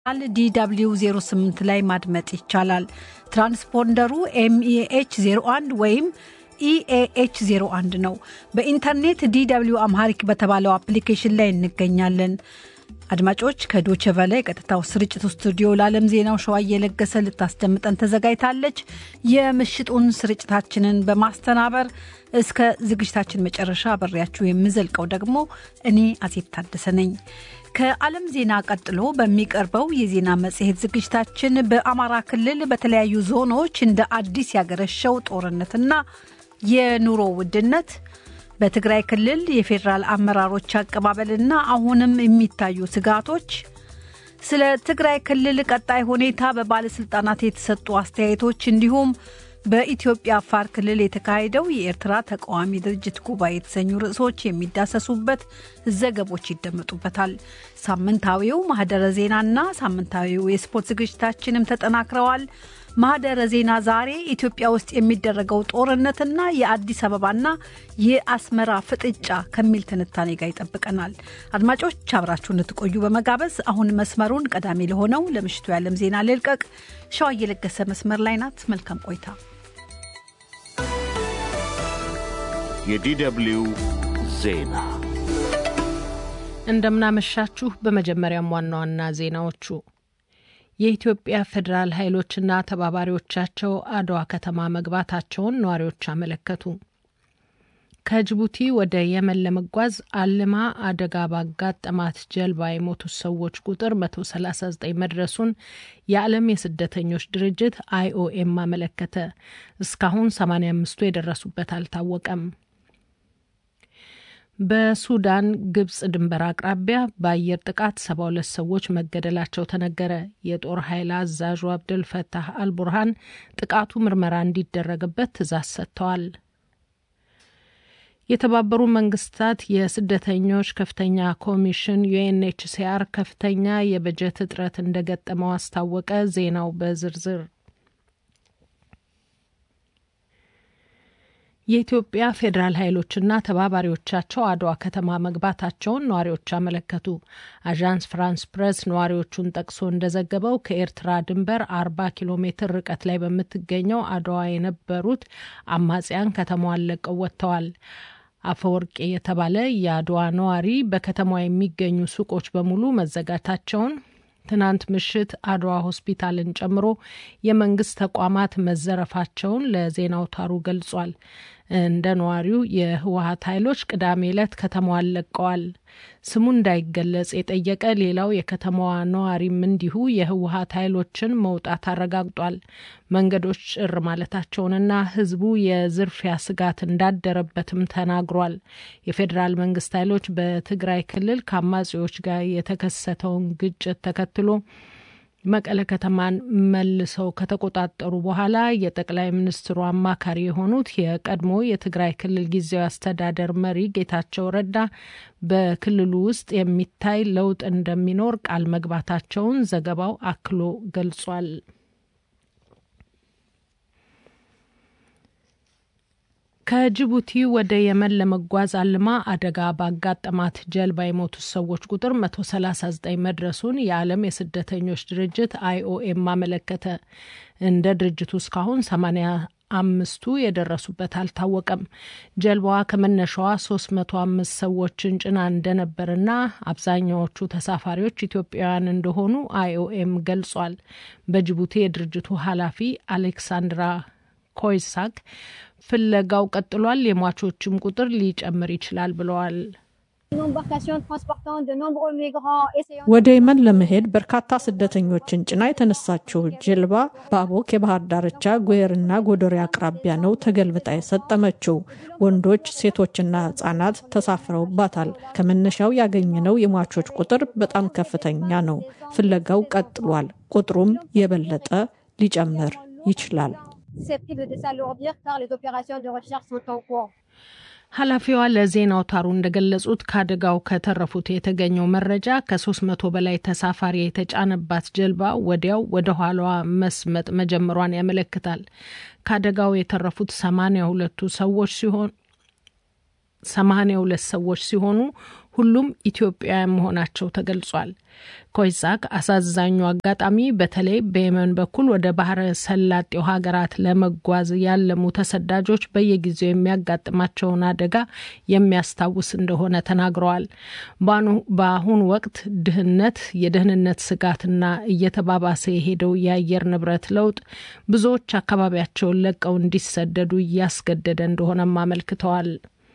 ዲw 08 ላይ ማድመጥ ይቻላል። ትራንስፖንደሩ ኤምኤኤች 01 ወይም ኢኤኤች 01 ነው። በኢንተርኔት ዲw አምሃሪክ በተባለው አፕሊኬሽን ላይ እንገኛለን። አድማጮች ከዶቸ ቨለ የቀጥታው ስርጭት ስቱዲዮ ለዓለም ዜናው ሸዋ እየለገሰ ልታስደምጠን ተዘጋጅታለች። የምሽጡን ስርጭታችንን በማስተናበር እስከ ዝግጅታችን መጨረሻ አብሬያችሁ የምዘልቀው ደግሞ እኔ አዜብ ታደሰ ነኝ። ከዓለም ዜና ቀጥሎ በሚቀርበው የዜና መጽሔት ዝግጅታችን በአማራ ክልል በተለያዩ ዞኖች እንደ አዲስ ያገረሸው ጦርነትና የኑሮ ውድነት በትግራይ ክልል የፌዴራል አመራሮች አቀባበልና አሁንም የሚታዩ ስጋቶች፣ ስለ ትግራይ ክልል ቀጣይ ሁኔታ በባለስልጣናት የተሰጡ አስተያየቶች እንዲሁም በኢትዮጵያ አፋር ክልል የተካሄደው የኤርትራ ተቃዋሚ ድርጅት ጉባኤ የተሰኙ ርዕሶች የሚዳሰሱበት ዘገቦች ይደመጡበታል። ሳምንታዊው ማህደረ ዜናና ሳምንታዊው የስፖርት ዝግጅታችንም ተጠናክረዋል። ማህደረ ዜና ዛሬ ኢትዮጵያ ውስጥ የሚደረገው ጦርነትና የአዲስ አበባና የአስመራ ፍጥጫ ከሚል ትንታኔ ጋር ይጠብቀናል። አድማጮች አብራችሁ እንድትቆዩ በመጋበዝ አሁን መስመሩን ቀዳሚ ለሆነው ለምሽቱ የዓለም ዜና ልልቀቅ። ሸዋ እየለገሰ መስመር ላይ ናት። መልካም ቆይታ። የዲደብሊው ዜና እንደምናመሻችሁ። በመጀመሪያም ዋና ዋና ዜናዎቹ የኢትዮጵያ ፌዴራል ኃይሎችና ተባባሪዎቻቸው አድዋ ከተማ መግባታቸውን ነዋሪዎች አመለከቱ። ከጅቡቲ ወደ የመን ለመጓዝ አልማ አደጋ ባጋጠማት ጀልባ የሞቱት ሰዎች ቁጥር 139 መድረሱን የዓለም የስደተኞች ድርጅት አይኦኤም አመለከተ። እስካሁን 85ቱ የደረሱበት አልታወቀም። በሱዳን ግብጽ ድንበር አቅራቢያ በአየር ጥቃት ሰባ ሁለት ሰዎች መገደላቸው ተነገረ። የጦር ኃይል አዛዡ አብደል ፈታህ አልቡርሃን ጥቃቱ ምርመራ እንዲደረግበት ትዕዛዝ ሰጥተዋል። የተባበሩ መንግስታት የስደተኞች ከፍተኛ ኮሚሽን ዩኤንኤችሲአር ከፍተኛ የበጀት እጥረት እንደገጠመው አስታወቀ። ዜናው በዝርዝር የኢትዮጵያ ፌዴራል ኃይሎችና ተባባሪዎቻቸው አድዋ ከተማ መግባታቸውን ነዋሪዎች አመለከቱ። አዣንስ ፍራንስ ፕሬስ ነዋሪዎቹን ጠቅሶ እንደዘገበው ከኤርትራ ድንበር አርባ ኪሎ ሜትር ርቀት ላይ በምትገኘው አድዋ የነበሩት አማጽያን ከተማዋን ለቀው ወጥተዋል። አፈወርቄ የተባለ የአድዋ ነዋሪ በከተማዋ የሚገኙ ሱቆች በሙሉ መዘጋታቸውን ትናንት ምሽት አድዋ ሆስፒታልን ጨምሮ የመንግስት ተቋማት መዘረፋቸውን ለዜና አውታሩ ገልጿል። እንደ ነዋሪው የህወሀት ኃይሎች ቅዳሜ ዕለት ከተማዋን ለቀዋል። ስሙ እንዳይገለጽ የጠየቀ ሌላው የከተማዋ ነዋሪም እንዲሁ የህወሀት ኃይሎችን መውጣት አረጋግጧል። መንገዶች ጭር ማለታቸውንና ህዝቡ የዝርፊያ ስጋት እንዳደረበትም ተናግሯል። የፌዴራል መንግስት ኃይሎች በትግራይ ክልል ከአማጺዎች ጋር የተከሰተውን ግጭት ተከትሎ መቀለ ከተማን መልሰው ከተቆጣጠሩ በኋላ የጠቅላይ ሚኒስትሩ አማካሪ የሆኑት የቀድሞ የትግራይ ክልል ጊዜያዊ አስተዳደር መሪ ጌታቸው ረዳ በክልሉ ውስጥ የሚታይ ለውጥ እንደሚኖር ቃል መግባታቸውን ዘገባው አክሎ ገልጿል። ከጅቡቲ ወደ የመን ለመጓዝ አልማ አደጋ ባጋጠማት ጀልባ የሞቱት ሰዎች ቁጥር 139 መድረሱን የዓለም የስደተኞች ድርጅት አይኦኤም አመለከተ። እንደ ድርጅቱ እስካሁን 85ቱ የደረሱበት አልታወቀም። ጀልባዋ ከመነሻዋ 305 ሰዎችን ጭና እንደነበርና አብዛኛዎቹ ተሳፋሪዎች ኢትዮጵያውያን እንደሆኑ አይኦኤም ገልጿል። በጅቡቲ የድርጅቱ ኃላፊ አሌክሳንድራ ኮይሳክ ፍለጋው ቀጥሏል፣ የሟቾችም ቁጥር ሊጨምር ይችላል ብለዋል። ወደ የመን ለመሄድ በርካታ ስደተኞችን ጭና የተነሳችው ጀልባ በአቦክ የባህር ዳርቻ ጉየርና ጎዶሪ አቅራቢያ ነው ተገልብጣ የሰጠመችው። ወንዶች፣ ሴቶችና ሕጻናት ተሳፍረውባታል። ከመነሻው ያገኘነው የሟቾች ቁጥር በጣም ከፍተኛ ነው። ፍለጋው ቀጥሏል፣ ቁጥሩም የበለጠ ሊጨምር ይችላል። ኃላፊዋ ለዜና አውታሩ እንደገለጹት ከአደጋው ከተረፉት የተገኘው መረጃ ከሶስት መቶ በላይ ተሳፋሪ የተጫነባት ጀልባ ወዲያው ወደ ኋላዋ መስመጥ መጀመሯን ያመለክታል። ከአደጋው የተረፉት ሰማንያ ሁለቱ ሰዎች ሲሆን 82 ሰዎች ሲሆኑ ሁሉም ኢትዮጵያውያን መሆናቸው ተገልጿል። ኮይሳክ አሳዛኙ አጋጣሚ በተለይ በየመን በኩል ወደ ባህረ ሰላጤው ሀገራት ለመጓዝ ያለሙ ተሰዳጆች በየጊዜው የሚያጋጥማቸውን አደጋ የሚያስታውስ እንደሆነ ተናግረዋል። በአሁኑ ወቅት ድህነት፣ የደህንነት ስጋትና እየተባባሰ የሄደው የአየር ንብረት ለውጥ ብዙዎች አካባቢያቸውን ለቀው እንዲሰደዱ እያስገደደ እንደሆነም አመልክተዋል።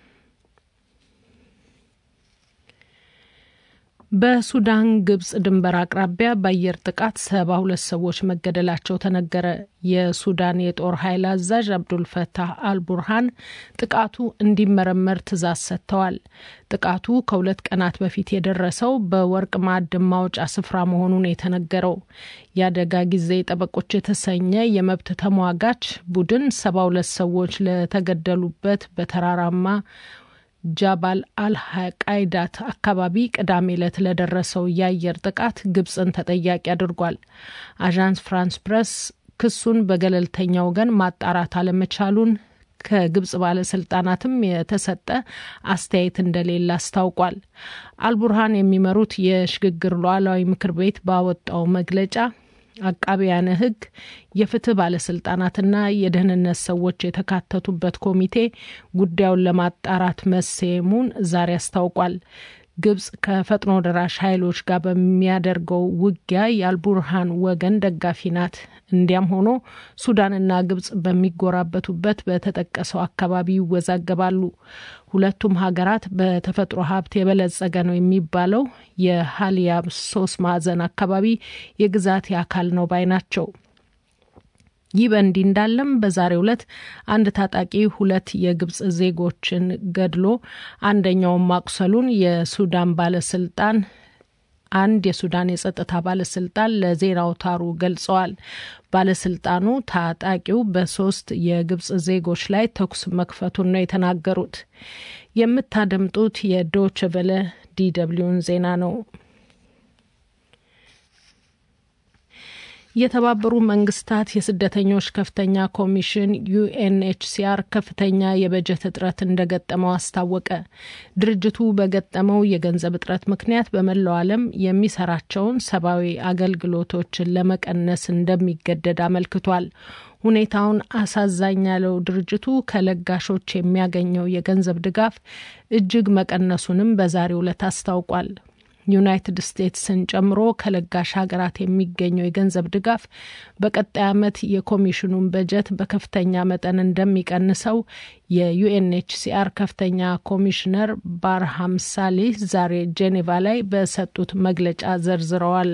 በሱዳን ግብጽ ድንበር አቅራቢያ በአየር ጥቃት ሰባ ሁለት ሰዎች መገደላቸው ተነገረ። የሱዳን የጦር ኃይል አዛዥ አብዱልፈታህ አልቡርሃን ጥቃቱ እንዲመረመር ትዕዛዝ ሰጥተዋል። ጥቃቱ ከሁለት ቀናት በፊት የደረሰው በወርቅ ማዕድን ማውጫ ስፍራ መሆኑን የተነገረው የአደጋ ጊዜ ጠበቆች የተሰኘ የመብት ተሟጋች ቡድን ሰባ ሁለት ሰዎች ለተገደሉበት በተራራማ ጃባል አልቃይዳት አካባቢ ቅዳሜ ዕለት ለደረሰው የአየር ጥቃት ግብጽን ተጠያቂ አድርጓል። አዣንስ ፍራንስ ፕረስ ክሱን በገለልተኛ ወገን ማጣራት አለመቻሉን ከግብጽ ባለስልጣናትም የተሰጠ አስተያየት እንደሌለ አስታውቋል። አልቡርሃን የሚመሩት የሽግግር ሉዓላዊ ምክር ቤት ባወጣው መግለጫ አቃቢያነ ሕግ የፍትህ ባለስልጣናትና የደህንነት ሰዎች የተካተቱበት ኮሚቴ ጉዳዩን ለማጣራት መሰየሙን ዛሬ አስታውቋል። ግብጽ ከፈጥኖ ደራሽ ኃይሎች ጋር በሚያደርገው ውጊያ የአልቡርሃን ወገን ደጋፊ ናት። እንዲያም ሆኖ ሱዳንና ግብጽ በሚጎራበቱበት በተጠቀሰው አካባቢ ይወዛገባሉ። ሁለቱም ሀገራት በተፈጥሮ ሀብት የበለጸገ ነው የሚባለው የሀሊያብ ሶስት ማዕዘን አካባቢ የግዛት አካል ነው ባይ ናቸው። ይህ በእንዲህ እንዳለም በዛሬው ዕለት አንድ ታጣቂ ሁለት የግብጽ ዜጎችን ገድሎ አንደኛውን ማቁሰሉን የሱዳን ባለስልጣን አንድ የሱዳን የጸጥታ ባለስልጣን ለዜና አውታሩ ገልጸዋል። ባለስልጣኑ ታጣቂው በሶስት የግብጽ ዜጎች ላይ ተኩስ መክፈቱን ነው የተናገሩት። የምታደምጡት የዶች ቨለ ዲደብሊውን ዜና ነው። የተባበሩ መንግስታት የስደተኞች ከፍተኛ ኮሚሽን ዩኤንኤችሲአር ከፍተኛ የበጀት እጥረት እንደገጠመው አስታወቀ። ድርጅቱ በገጠመው የገንዘብ እጥረት ምክንያት በመላው ዓለም የሚሰራቸውን ሰብአዊ አገልግሎቶችን ለመቀነስ እንደሚገደድ አመልክቷል። ሁኔታውን አሳዛኝ ያለው ድርጅቱ ከለጋሾች የሚያገኘው የገንዘብ ድጋፍ እጅግ መቀነሱንም በዛሬው ዕለት አስታውቋል። ዩናይትድ ስቴትስን ጨምሮ ከለጋሽ ሀገራት የሚገኘው የገንዘብ ድጋፍ በቀጣይ ዓመት የኮሚሽኑን በጀት በከፍተኛ መጠን እንደሚቀንሰው የዩኤንኤችሲአር ከፍተኛ ኮሚሽነር ባርሃም ሳሊህ ዛሬ ጄኔቫ ላይ በሰጡት መግለጫ ዘርዝረዋል።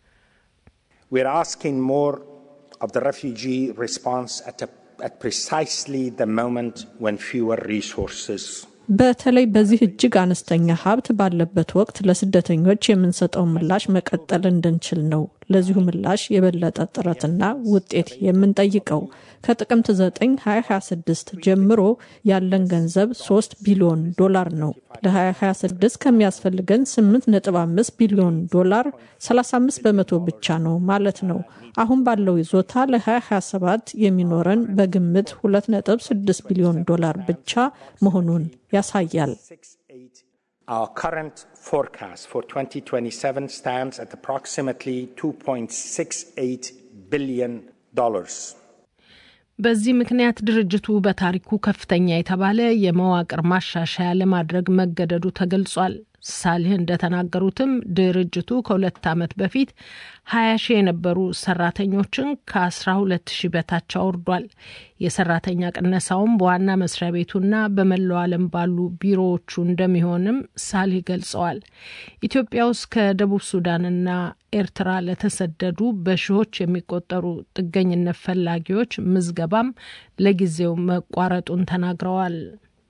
of the refugee response at, a, at precisely the moment when fewer resources በተለይ በዚህ እጅግ አነስተኛ ሀብት ባለበት ወቅት ለስደተኞች የምንሰጠው ምላሽ መቀጠል እንድንችል ነው። ለዚሁ ምላሽ የበለጠ ጥረትና ውጤት የምንጠይቀው ከጥቅምት 9 2026 ጀምሮ ያለን ገንዘብ 3 ቢሊዮን ዶላር ነው። ለ2026 ከሚያስፈልገን 8.5 ቢሊዮን ዶላር 35 በመቶ ብቻ ነው ማለት ነው። አሁን ባለው ይዞታ ለ2027 የሚኖረን በግምት 2.6 ቢሊዮን ዶላር ብቻ መሆኑን ያሳያል። Our current forecast for 2027 stands at approximately 2.68 billion dollars. በዚህ ምክንያት ድርጅቱ በታሪኩ ከፍተኛ የተባለ የመዋቅር ማሻሻያ ለማድረግ መገደዱ ተገልጿል። ሳሊህ እንደተናገሩትም ድርጅቱ ከሁለት ዓመት በፊት ሀያ ሺህ የነበሩ ሰራተኞችን ከአስራ ሁለት ሺህ በታች አውርዷል። የሰራተኛ ቅነሳውም በዋና መስሪያ ቤቱና በመላው ዓለም ባሉ ቢሮዎቹ እንደሚሆንም ሳሊህ ገልጸዋል። ኢትዮጵያ ውስጥ ከደቡብ ሱዳንና ኤርትራ ለተሰደዱ በሺዎች የሚቆጠሩ ጥገኝነት ፈላጊዎች ምዝገባም ለጊዜው መቋረጡን ተናግረዋል።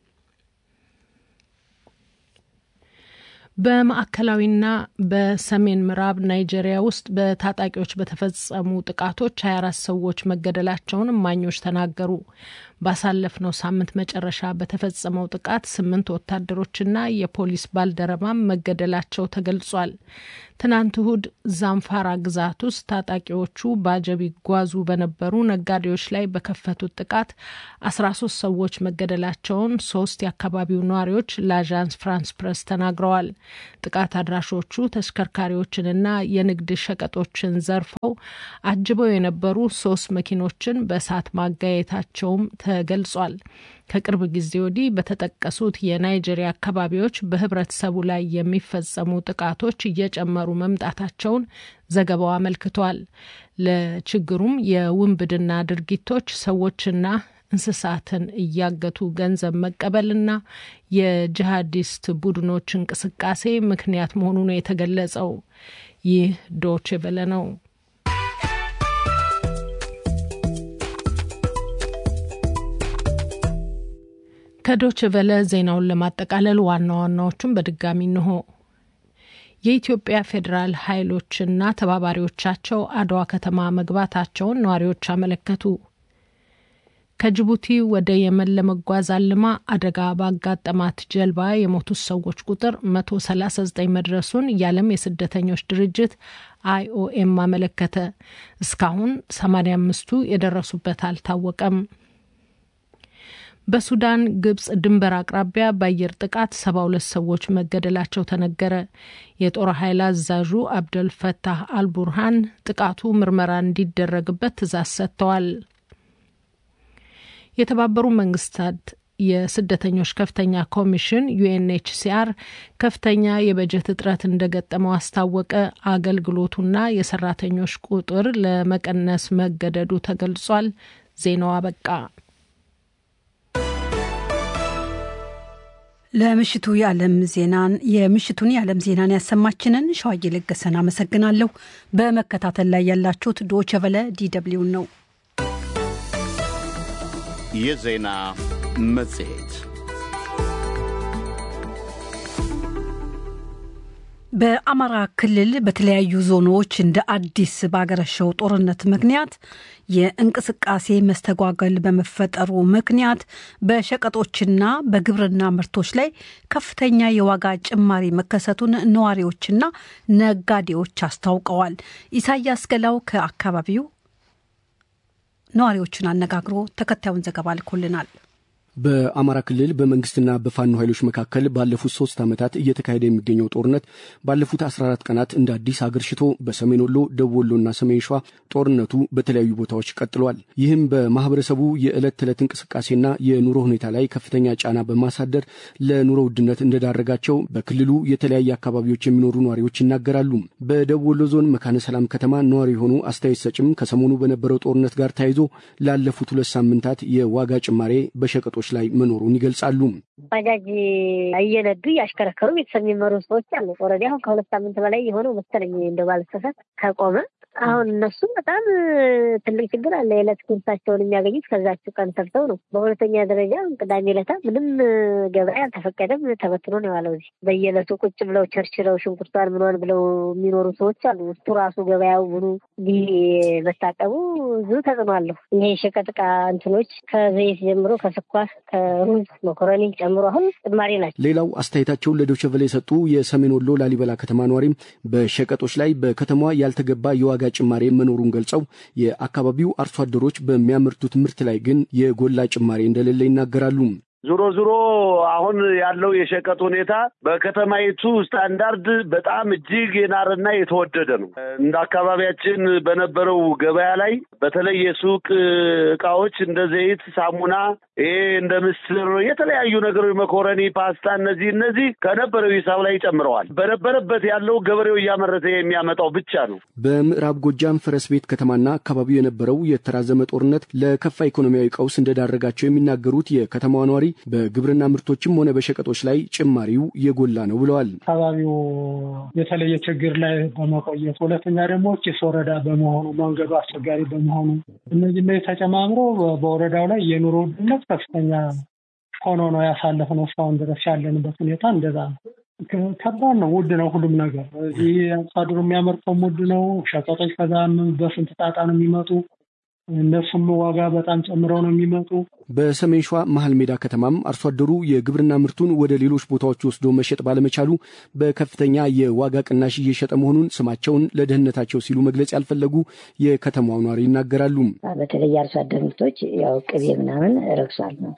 በማዕከላዊና በሰሜን ምዕራብ ናይጄሪያ ውስጥ በታጣቂዎች በተፈጸሙ ጥቃቶች 24 ሰዎች መገደላቸውን እማኞች ተናገሩ። ባሳለፍነው ሳምንት መጨረሻ በተፈጸመው ጥቃት ስምንት ወታደሮችና የፖሊስ ባልደረባም መገደላቸው ተገልጿል። ትናንት እሁድ ዛምፋራ ግዛት ውስጥ ታጣቂዎቹ በአጀብ ይጓዙ በነበሩ ነጋዴዎች ላይ በከፈቱት ጥቃት አስራ ሶስት ሰዎች መገደላቸውን ሶስት የአካባቢው ነዋሪዎች ለአዣንስ ፍራንስ ፕረስ ተናግረዋል። ጥቃት አድራሾቹ ተሽከርካሪዎችንና የንግድ ሸቀጦችን ዘርፈው አጅበው የነበሩ ሶስት መኪኖችን በእሳት ማጋየታቸውም ተገልጿል። ከቅርብ ጊዜ ወዲህ በተጠቀሱት የናይጄሪያ አካባቢዎች በህብረተሰቡ ላይ የሚፈጸሙ ጥቃቶች እየጨመሩ መምጣታቸውን ዘገባው አመልክቷል። ለችግሩም የውንብድና ድርጊቶች ሰዎችና እንስሳትን እያገቱ ገንዘብ መቀበልና የጂሃዲስት ቡድኖች እንቅስቃሴ ምክንያት መሆኑ ነው የተገለጸው። ይህ ዶቼ ቬለ ነው። ከዶች ቨለ ዜናውን ለማጠቃለል ዋና ዋናዎቹን በድጋሚ እንሆ። የኢትዮጵያ ፌዴራል ኃይሎችና ተባባሪዎቻቸው አድዋ ከተማ መግባታቸውን ነዋሪዎች አመለከቱ። ከጅቡቲ ወደ የመን ለመጓዝ አልማ አደጋ ባጋጠማት ጀልባ የሞቱት ሰዎች ቁጥር 139 መድረሱን የዓለም የስደተኞች ድርጅት አይኦኤም አመለከተ። እስካሁን 85ቱ የደረሱበት አልታወቀም። በሱዳን ግብጽ ድንበር አቅራቢያ በአየር ጥቃት ሰባ ሁለት ሰዎች መገደላቸው ተነገረ። የጦር ኃይል አዛዡ አብደል ፈታህ አልቡርሃን ጥቃቱ ምርመራ እንዲደረግበት ትዕዛዝ ሰጥተዋል። የተባበሩ መንግስታት የስደተኞች ከፍተኛ ኮሚሽን ዩኤንኤችሲአር ከፍተኛ የበጀት እጥረት እንደገጠመው አስታወቀ። አገልግሎቱና የሰራተኞች ቁጥር ለመቀነስ መገደዱ ተገልጿል። ዜናው አበቃ። ለምሽቱ የዓለም ዜናን የምሽቱን የዓለም ዜናን ያሰማችንን ሸዋዬ ለገሰን አመሰግናለሁ። በመከታተል ላይ ያላችሁት ዶቸ ቨለ ዲደብሊውን ነው። የዜና መጽሔት በአማራ ክልል በተለያዩ ዞኖች እንደ አዲስ ባገረሸው ጦርነት ምክንያት የእንቅስቃሴ መስተጓገል በመፈጠሩ ምክንያት በሸቀጦችና በግብርና ምርቶች ላይ ከፍተኛ የዋጋ ጭማሪ መከሰቱን ነዋሪዎችና ነጋዴዎች አስታውቀዋል። ኢሳያስ ገላው ከአካባቢው ነዋሪዎችን አነጋግሮ ተከታዩን ዘገባ ልኮልናል። በአማራ ክልል በመንግስትና በፋኖ ኃይሎች መካከል ባለፉት ሶስት ዓመታት እየተካሄደ የሚገኘው ጦርነት ባለፉት 14 ቀናት እንደ አዲስ አገርሽቶ በሰሜን ወሎ፣ ደቡብ ወሎና ሰሜን ሸዋ ጦርነቱ በተለያዩ ቦታዎች ቀጥሏል። ይህም በማህበረሰቡ የዕለት ተዕለት እንቅስቃሴና የኑሮ ሁኔታ ላይ ከፍተኛ ጫና በማሳደር ለኑሮ ውድነት እንደዳረጋቸው በክልሉ የተለያየ አካባቢዎች የሚኖሩ ነዋሪዎች ይናገራሉ። በደቡብ ወሎ ዞን መካነ ሰላም ከተማ ነዋሪ የሆኑ አስተያየት ሰጭም ከሰሞኑ በነበረው ጦርነት ጋር ተያይዞ ላለፉት ሁለት ሳምንታት የዋጋ ጭማሬ በሸቀጦች ላይ መኖሩን ይገልጻሉ። ባጃጅ እየነዱ እያሽከረከሩ ቤተሰብ የሚመሩ ሰዎች አሉ። ኦልሬዲ አሁን ከሁለት ሳምንት በላይ የሆነው መሰለኝ እንደ ባለሰፈት ከቆመ አሁን እነሱ በጣም ትልቅ ችግር አለ። የዕለት ጉርሳቸውን የሚያገኙት ከዛችው ቀን ሰርተው ነው። በሁለተኛ ደረጃ ቅዳሜ ዕለታ ምንም ገበያ አልተፈቀደም፣ ተበትኖ ነው የዋለው። እዚህ በየዕለቱ ቁጭ ብለው ቸርችረው ሽንኩርቷን ምኗን ብለው የሚኖሩ ሰዎች አሉ። እሱ ራሱ ገበያው ብሉ መታቀቡ ብዙ ተጽዕኖ አለሁ። ይሄ የሸቀጥ ዕቃ እንትኖች ከዘይት ጀምሮ ከስኳር፣ ከሩዝ፣ መኮረኒ ጨምሮ አሁን ጭማሪ ናቸው። ሌላው አስተያየታቸውን ለዶቸቨለ የሰጡ የሰሜን ወሎ ላሊበላ ከተማ ነዋሪም በሸቀጦች ላይ በከተማዋ ያልተገባ የዋጋ ጭማሬ መኖሩን ገልጸው የአካባቢው አርሶ አደሮች በሚያመርቱት ምርት ላይ ግን የጎላ ጭማሬ እንደሌለ ይናገራሉ። ዞሮ ዞሮ አሁን ያለው የሸቀጥ ሁኔታ በከተማይቱ ስታንዳርድ በጣም እጅግ የናረና የተወደደ ነው። እንደ አካባቢያችን በነበረው ገበያ ላይ በተለይ የሱቅ እቃዎች እንደ ዘይት፣ ሳሙና፣ ይሄ እንደ ምስር፣ የተለያዩ ነገሮች መኮረኒ፣ ፓስታ፣ እነዚህ እነዚህ ከነበረው ሂሳብ ላይ ጨምረዋል። በነበረበት ያለው ገበሬው እያመረተ የሚያመጣው ብቻ ነው። በምዕራብ ጎጃም ፈረስ ቤት ከተማና አካባቢው የነበረው የተራዘመ ጦርነት ለከፋ ኢኮኖሚያዊ ቀውስ እንደዳረጋቸው የሚናገሩት የከተማዋ ነዋሪ በግብርና ምርቶችም ሆነ በሸቀጦች ላይ ጭማሪው የጎላ ነው ብለዋል። አካባቢው የተለየ ችግር ላይ በመቆየት ሁለተኛ ደግሞ ጭስ ወረዳ በመሆኑ መንገዱ አስቸጋሪ በመሆኑ እነዚህ ላይ ተጨማምሮ በወረዳው ላይ የኑሮ ውድነት ከፍተኛ ሆኖ ነው ያሳለፍነው። እስካሁን ድረስ ያለንበት ሁኔታ እንደዛ ነው። ከባድ ነው። ውድ ነው ሁሉም ነገር። እዚህ አርሶ አደሩ የሚያመርተውም ውድ ነው። ሸቀጦች ከዛ በስንት ጣጣ ነው የሚመጡ እነሱም ዋጋ በጣም ጨምረው ነው የሚመጡ። በሰሜን ሸዋ መሀል ሜዳ ከተማም አርሶ አደሩ የግብርና ምርቱን ወደ ሌሎች ቦታዎች ወስዶ መሸጥ ባለመቻሉ በከፍተኛ የዋጋ ቅናሽ እየሸጠ መሆኑን ስማቸውን ለደህንነታቸው ሲሉ መግለጽ ያልፈለጉ የከተማው ነዋሪ ይናገራሉ። በተለይ የአርሶ አደር ምርቶች ያው ቅቤ ምናምን ረክሷል ነው።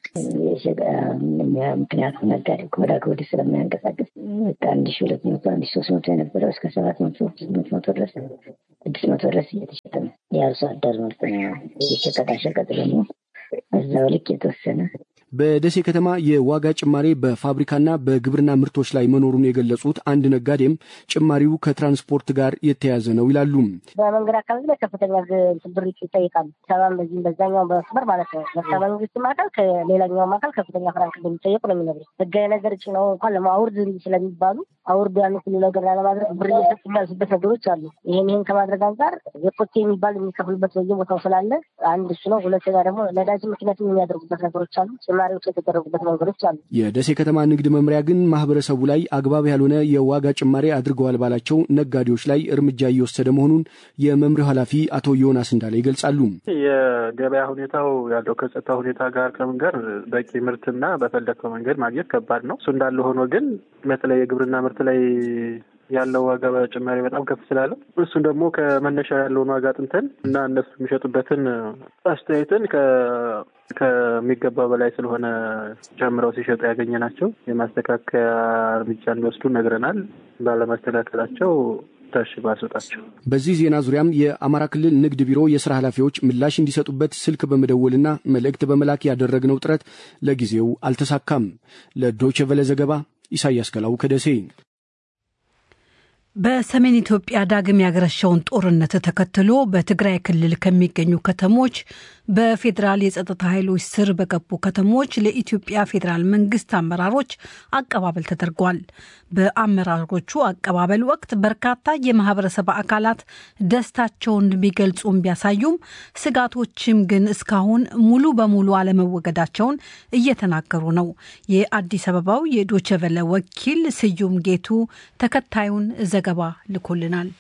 ምክንያቱም ነጋዴ ከወዳ ከወዲህ ስለሚያንቀሳቀስ አንድ ሺ ሁለት መቶ አንድ ሺ ሶስት መቶ የነበረው እስከ ሰባት መቶ ስምንት መቶ ድረስ ስድስት መቶ ድረስ እየተሸጠ ነው። የአርሶ አደር ምርት ነው። የሸቀጣሸቀጥ ደግሞ እዛው ልክ የተወሰነ በደሴ ከተማ የዋጋ ጭማሬ በፋብሪካና በግብርና ምርቶች ላይ መኖሩን የገለጹት አንድ ነጋዴም ጭማሪው ከትራንስፖርት ጋር የተያያዘ ነው ይላሉ። በመንገድ አካባቢ ላይ ከፍተኛ ብር ይጠይቃሉ። ሰባም በዚህም በዛኛው በመስመር ማለት ነው። ከመንግስትም አካል ከሌላኛውም አካል ከፍተኛ ፍራንክ እንደሚጠየቁ ነው የሚነግሩ። ህጋዊ ነገር ጭነው እንኳን ለማውርድ ስለሚባሉ አውርድ ያን ሁሉ ነገር ላለማድረግ ብር እየሰጡ የሚያልሱበት ነገሮች አሉ። ይህን ይህን ከማድረግ አንጻር የኮቴ የሚባል የሚከፍሉበት በየቦታው ስላለ አንድ እሱ ነው። ሁለተኛ ደግሞ ነዳጅ ምክንያት የሚያደርጉበት ነገሮች አሉ ጭማሪዎች የተደረጉበት መንገዶች አሉ። የደሴ ከተማ ንግድ መምሪያ ግን ማህበረሰቡ ላይ አግባብ ያልሆነ የዋጋ ጭማሪ አድርገዋል ባላቸው ነጋዴዎች ላይ እርምጃ እየወሰደ መሆኑን የመምሪያው ኃላፊ አቶ ዮናስ እንዳለ ይገልጻሉ። የገበያ ሁኔታው ያለው ከጸጥታ ሁኔታ ጋር ከምን ጋር በቂ ምርትና በፈለግከው መንገድ ማግኘት ከባድ ነው። እሱ እንዳለ ሆኖ ግን በተለይ የግብርና ምርት ላይ ያለው ዋጋ ጭማሪ በጣም ከፍ ስላለ እሱን ደግሞ ከመነሻ ያለውን ዋጋ ጥንተን እና እነሱ የሚሸጡበትን አስተያየትን ከሚገባ በላይ ስለሆነ ጨምረው ሲሸጡ ያገኘ ናቸው የማስተካከያ እርምጃ እንዲወስዱ ነግረናል። ባለማስተካከላቸው ታሽ ባስወጣቸው። በዚህ ዜና ዙሪያም የአማራ ክልል ንግድ ቢሮ የስራ ኃላፊዎች ምላሽ እንዲሰጡበት ስልክ በመደወልና መልእክት በመላክ ያደረግነው ጥረት ለጊዜው አልተሳካም። ለዶይቼ ቬለ ዘገባ ኢሳያስ ገላው ከደሴ። በሰሜን ኢትዮጵያ ዳግም ያገረሸውን ጦርነት ተከትሎ በትግራይ ክልል ከሚገኙ ከተሞች በፌዴራል የጸጥታ ኃይሎች ስር በገቡ ከተሞች ለኢትዮጵያ ፌዴራል መንግስት አመራሮች አቀባበል ተደርጓል። በአመራሮቹ አቀባበል ወቅት በርካታ የማህበረሰብ አካላት ደስታቸውን ቢገልጹም ቢያሳዩም ስጋቶችም ግን እስካሁን ሙሉ በሙሉ አለመወገዳቸውን እየተናገሩ ነው። የአዲስ አበባው የዶቸቨለ ወኪል ስዩም ጌቱ ተከታዩን ዘገባ ልኮልናል።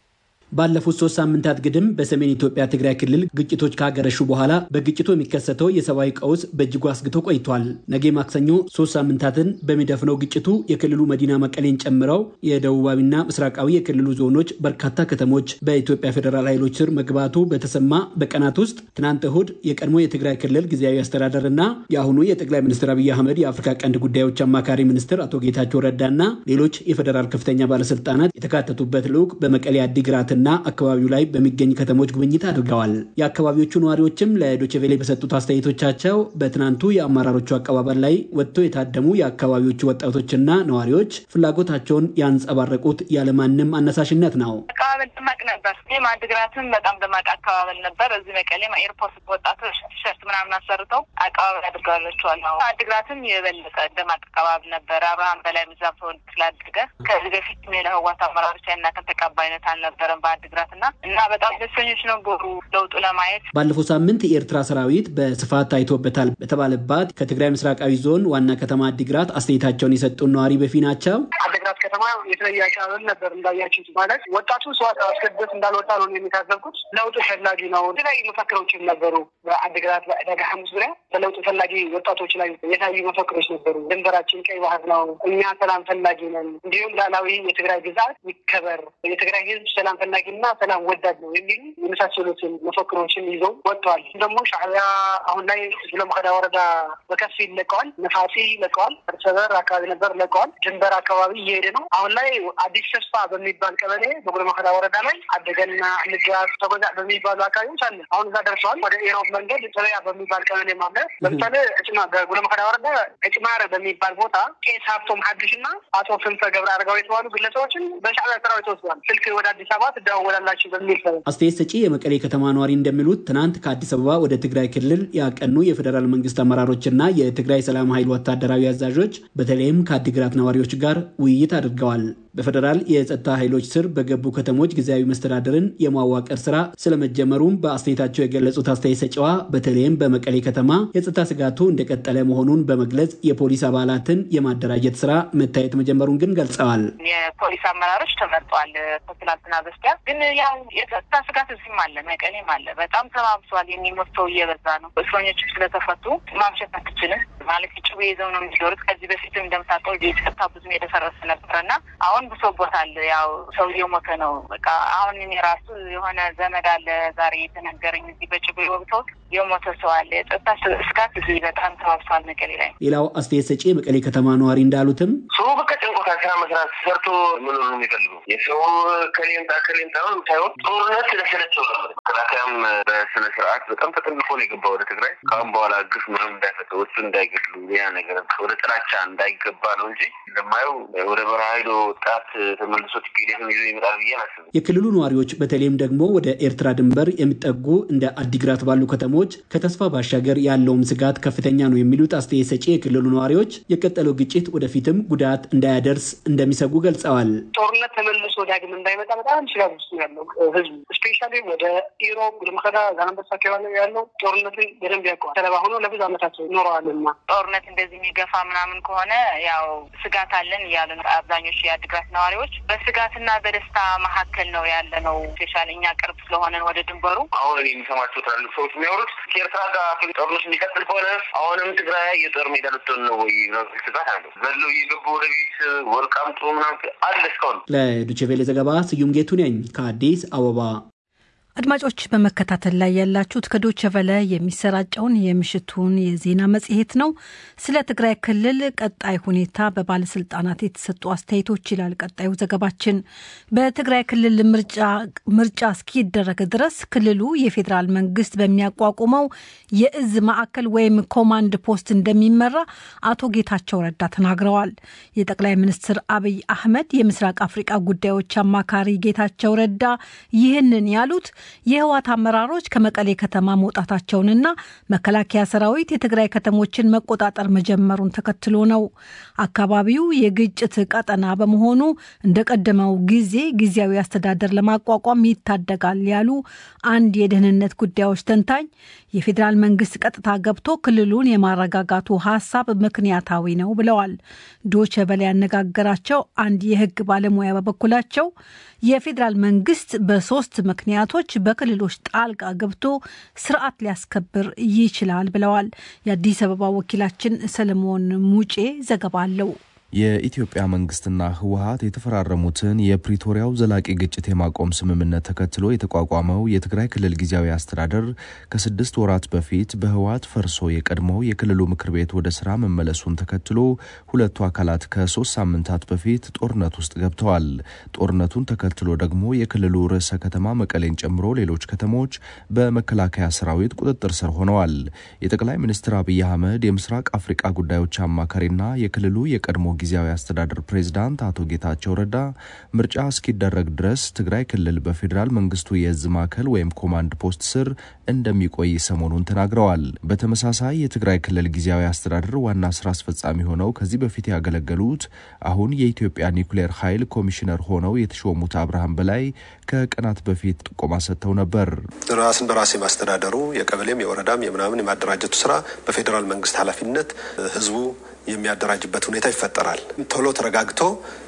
ባለፉት ሶስት ሳምንታት ግድም በሰሜን ኢትዮጵያ ትግራይ ክልል ግጭቶች ካገረሹ በኋላ በግጭቱ የሚከሰተው የሰብአዊ ቀውስ በእጅጉ አስግቶ ቆይቷል። ነገ ማክሰኞ ሶስት ሳምንታትን በሚደፍነው ግጭቱ የክልሉ መዲና መቀሌን ጨምረው የደቡባዊና ምስራቃዊ የክልሉ ዞኖች በርካታ ከተሞች በኢትዮጵያ ፌዴራል ኃይሎች ስር መግባቱ በተሰማ በቀናት ውስጥ ትናንት እሁድ የቀድሞ የትግራይ ክልል ጊዜያዊ አስተዳደር እና የአሁኑ የጠቅላይ ሚኒስትር አብይ አህመድ የአፍሪካ ቀንድ ጉዳዮች አማካሪ ሚኒስትር አቶ ጌታቸው ረዳና ሌሎች የፌዴራል ከፍተኛ ባለስልጣናት የተካተቱበት ልዑክ በመቀሌ አዲግራት እና አካባቢው ላይ በሚገኝ ከተሞች ጉብኝት አድርገዋል። የአካባቢዎቹ ነዋሪዎችም ለዶችቬሌ በሰጡት አስተያየቶቻቸው በትናንቱ የአመራሮቹ አቀባበል ላይ ወጥተው የታደሙ የአካባቢዎቹ ወጣቶችና ነዋሪዎች ፍላጎታቸውን ያንጸባረቁት ያለማንም አነሳሽነት ነው። አቀባበል ደማቅ ነበር። ይህም አድግራትም በጣም ደማቅ አቀባበል ነበር። እዚህ መቀሌም ኤርፖርት ወጣቶች ቲሸርት ምናምን አሰርተው አቀባበል አድርገዋላቸዋል። አድግራትም የበለጠ ደማቅ አቀባበል ነበር። አብርሃም በላይ ምዛም ተወልድ ስላደገ ከዚህ በፊት የህወሓት አመራሮች ያናከል ተቀባይነት አልነበረም አድግራት እና እና በጣም ደስተኞች ነበሩ ለውጡ ለማየት። ባለፈው ሳምንት የኤርትራ ሰራዊት በስፋት ታይቶበታል በተባለባት ከትግራይ ምስራቃዊ ዞን ዋና ከተማ አዲግራት አስተያየታቸውን የሰጡን ነዋሪ በፊ ናቸው። አዲግራት ከተማ የተለየ አቀባበል ነበር እንዳያችሁት። ማለት ወጣቱ ሰው አስገድዶት እንዳልወጣ ነው የሚታዘብኩት። ለውጡ ፈላጊ ነው። የተለያዩ መፈክሮችም ነበሩ። በአዲግራት በዕዳጋ ሐሙስ ዙሪያ በለውጡ ፈላጊ ወጣቶች ላይ የታዩ መፈክሮች ነበሩ። ድንበራችን ቀይ ባህር ነው፣ እኛ ሰላም ፈላጊ ነን፣ እንዲሁም ሉዓላዊ የትግራይ ግዛት ይከበር፣ የትግራይ ህዝብ ሰላም ፈላጊ እና ሰላም ወዳድ ነው የሚሉ የመሳሰሉትን መፈክሮችን ይዘው ወጥተዋል። ደግሞ ሻዕቢያ አሁን ላይ ጉለመኸዳ ወረዳ በከፊል ለቀዋል። ነፋሲ ለቀዋል። እርሰበር አካባቢ ነበር ለቀዋል። ድንበር አካባቢ እየሄደ ነው። አሁን ላይ አዲስ ተስፋ በሚባል ቀበሌ በጉለመኸዳ ወረዳ ላይ አደገና ንጋት ተጎዛ በሚባሉ አካባቢዎች አለ። አሁን እዛ ደርሰዋል። ወደ ኢሮብ መንገድ ሰበያ በሚባል ቀበሌ ማለ ለምሳሌ እጭማ በጉለመኸዳ ወረዳ እጭማረ በሚባል ቦታ ቄስ ሀብቶም ሀዱሽ እና አቶ ክንፈ ገብረ አረጋዊ የተባሉ ግለሰቦችን በሻዕቢያ ሰራዊት ተወስደዋል። ስልክ ወደ አዲስ አበባ ትደዋወላላችሁ በሚል አስተያየት ሰጪ የመቀሌ ከተማ ነዋሪ እንደሚሉት ትናንት ከአዲስ አበባ ወደ ትግራይ ክልል ያቀኑ የፌዴራል መንግስት አመራሮችና የትግራይ ሰላም ኃይል ወታደራዊ አዛዦች በተለይም ከአዲግራት ነዋሪዎች ጋር ውይይት አድርገዋል። በፌዴራል የጸጥታ ኃይሎች ስር በገቡ ከተሞች ጊዜያዊ መስተዳደርን የማዋቀር ስራ ስለመጀመሩም በአስተያየታቸው የገለጹት አስተያየት ሰጪዋ በተለይም በመቀሌ ከተማ የጸጥታ ስጋቱ እንደቀጠለ መሆኑን በመግለጽ የፖሊስ አባላትን የማደራጀት ስራ መታየት መጀመሩን ግን ገልጸዋል። የፖሊስ አመራሮች ተመርጧል ከትላንትና በስቲያ። ግን ያው የጸጥታ ስጋት እዚህም አለ፣ መቀሌም አለ። በጣም ተባብሷል። የሚሞት ሰው እየበዛ ነው። እስረኞች ስለተፈቱ ማምሸት አትችልም ማለት ጭቡ ይዘው ነው የሚዞሩት። ከዚህ በፊትም እንደምታውቀው ጸጥታ ብዙም የደፈረሰ ነበረ እና አሁን ብሶቦታል። ያው ሰው እየሞተ ነው። በቃ አሁን እኔ ራሱ የሆነ ዘመድ አለ ዛሬ የተነገረኝ እዚህ በጭቡ ወቅተው የሞተ ሰው አለ። የጸጥታ ስጋት እዚህ በጣም ተባብሷል መቀሌ ላይ። ሌላው አስተያየት ሰጪ የመቀሌ ከተማ ነዋሪ እንዳሉትም ሰው በቃ ጨንቆታል። ስራ መስራት ሰርቶ መኖር ነው የሚፈልገው። የሰው ከሌንጣ ከሌንጣ ሳይሆን ጦርነት ስለሰለቸው ነው። መከላከያም በስነ ስርዓት በጣም ተጠንቅቆ ነው የገባ ወደ ትግራይ። ከአሁን በኋላ ግፍ ምንም እንዳይፈጠር ወሱ እንዳይገድሉ ያ ነገር ወደ ጥላቻ እንዳይገባ ነው እንጂ እንደማየው ወደ በረሃ ሄዶ ወጣት ተመልሶ ቲፒኤልኤፍን ይዞ ይመጣል ብዬ አላስብም። የክልሉ ነዋሪዎች በተለይም ደግሞ ወደ ኤርትራ ድንበር የሚጠጉ እንደ አዲግራት ባሉ ከተሞች ከተስፋ ባሻገር ያለውም ስጋት ከፍተኛ ነው የሚሉት አስተያየት ሰጪ የክልሉ ነዋሪዎች የቀጠለው ግጭት ወደፊትም ጉዳት እንዳያደርስ እንደሚሰጉ ገልጸዋል። ጦርነት ተመልሶ ዳግም እንዳይመጣ በጣም ስጋት ውስጥ ያለው ህዝቡ ስፔሻሊ ወደ ኢሮብ ወደ መከዳ ዛላንበሳ አካባቢ ያለው ጦርነትን በደንብ ያውቀዋል። ሰለባ ሆኖ ለብዙ ዓመታት ኖረዋልና ጦርነት እንደዚህ የሚገፋ ምናምን ከሆነ ያው ስጋት አለን እያሉ ነው አብዛኞቹ የአድግራት ነዋሪዎች። በስጋትና በደስታ መካከል ነው ያለ ነው። ስፔሻሊ እኛ ቅርብ ስለሆነን ወደ ድንበሩ አሁን እኔ የሚሰማቸው ትላልቅ ሰዎች የሚያወሩት ከኤርትራ ጋር ጦርነት የሚቀጥል ከሆነ አሁንም ትግራይ የጦር ሜዳ ልትሆን ነው ወይ ስጋት አለው። ዘለው እየገቡ ወደ ቤት ወርቃምጦ ምናምን አለ እስካሁን። ለዶቼ ቬለ ዘገባ ስዩም ጌቱ ነኝ ከአዲስ አበባ። አድማጮች በመከታተል ላይ ያላችሁት ከዶቸ ቨለ የሚሰራጨውን የምሽቱን የዜና መጽሔት ነው። ስለ ትግራይ ክልል ቀጣይ ሁኔታ በባለስልጣናት የተሰጡ አስተያየቶች ይላል ቀጣዩ ዘገባችን። በትግራይ ክልል ምርጫ እስኪደረግ ድረስ ክልሉ የፌዴራል መንግስት በሚያቋቁመው የእዝ ማዕከል ወይም ኮማንድ ፖስት እንደሚመራ አቶ ጌታቸው ረዳ ተናግረዋል። የጠቅላይ ሚኒስትር አብይ አህመድ የምስራቅ አፍሪቃ ጉዳዮች አማካሪ ጌታቸው ረዳ ይህንን ያሉት የህወሓት አመራሮች ከመቀሌ ከተማ መውጣታቸውንና መከላከያ ሰራዊት የትግራይ ከተሞችን መቆጣጠር መጀመሩን ተከትሎ ነው። አካባቢው የግጭት ቀጠና በመሆኑ እንደቀደመው ጊዜ ጊዜያዊ አስተዳደር ለማቋቋም ይታደጋል ያሉ አንድ የደህንነት ጉዳዮች ተንታኝ የፌዴራል መንግስት ቀጥታ ገብቶ ክልሉን የማረጋጋቱ ሀሳብ ምክንያታዊ ነው ብለዋል። ዶቸ በላይ ያነጋገራቸው አንድ የህግ ባለሙያ በበኩላቸው የፌዴራል መንግስት በሶስት ምክንያቶች በክልሎች ጣልቃ ገብቶ ስርዓት ሊያስከብር ይችላል ብለዋል። የአዲስ አበባ ወኪላችን ሰለሞን ሙጬ ዘገባ አለው። የኢትዮጵያ መንግስትና ህወሀት የተፈራረሙትን የፕሪቶሪያው ዘላቂ ግጭት የማቆም ስምምነት ተከትሎ የተቋቋመው የትግራይ ክልል ጊዜያዊ አስተዳደር ከስድስት ወራት በፊት በህወሀት ፈርሶ የቀድሞው የክልሉ ምክር ቤት ወደ ስራ መመለሱን ተከትሎ ሁለቱ አካላት ከሶስት ሳምንታት በፊት ጦርነት ውስጥ ገብተዋል። ጦርነቱን ተከትሎ ደግሞ የክልሉ ርዕሰ ከተማ መቀሌን ጨምሮ ሌሎች ከተሞች በመከላከያ ሰራዊት ቁጥጥር ስር ሆነዋል። የጠቅላይ ሚኒስትር አብይ አህመድ የምስራቅ አፍሪቃ ጉዳዮች አማካሪና የክልሉ የቀድሞ ጊዜያዊ አስተዳደር ፕሬዝዳንት አቶ ጌታቸው ረዳ ምርጫ እስኪደረግ ድረስ ትግራይ ክልል በፌዴራል መንግስቱ የእዝ ማዕከል ወይም ኮማንድ ፖስት ስር እንደሚቆይ ሰሞኑን ተናግረዋል። በተመሳሳይ የትግራይ ክልል ጊዜያዊ አስተዳደር ዋና ስራ አስፈጻሚ ሆነው ከዚህ በፊት ያገለገሉት አሁን የኢትዮጵያ ኒውክሌር ኃይል ኮሚሽነር ሆነው የተሾሙት አብርሃም በላይ ከቀናት በፊት ጥቆማ ሰጥተው ነበር። ራስን በራስ የማስተዳደሩ የቀበሌም የወረዳም የምናምን የማደራጀቱ ስራ በፌዴራል መንግስት ኃላፊነት ህዝቡ የሚያደራጅበት ሁኔታ ይፈጠራል። ቶሎ ተረጋግቶ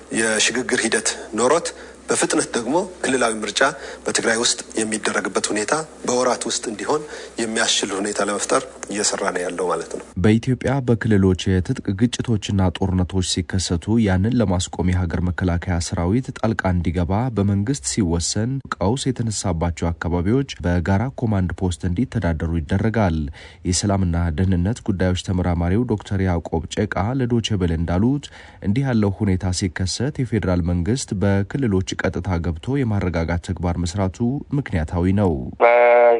የሽግግር ሂደት ኖሮት በፍጥነት ደግሞ ክልላዊ ምርጫ በትግራይ ውስጥ የሚደረግበት ሁኔታ በወራት ውስጥ እንዲሆን የሚያስችል ሁኔታ ለመፍጠር እየሰራ ነው ያለው ማለት ነው። በኢትዮጵያ በክልሎች የትጥቅ ግጭቶችና ጦርነቶች ሲከሰቱ ያንን ለማስቆም የሀገር መከላከያ ሰራዊት ጣልቃ እንዲገባ በመንግስት ሲወሰን ቀውስ የተነሳባቸው አካባቢዎች በጋራ ኮማንድ ፖስት እንዲተዳደሩ ይደረጋል። የሰላምና ደህንነት ጉዳዮች ተመራማሪው ዶክተር ያዕቆብ ጨቃ ለዶቼ ቬለ እንዳሉት እንዲህ ያለው ሁኔታ ሲከሰት የፌዴራል መንግስት በክልሎች ቀጥታ ገብቶ የማረጋጋት ተግባር መስራቱ ምክንያታዊ ነው።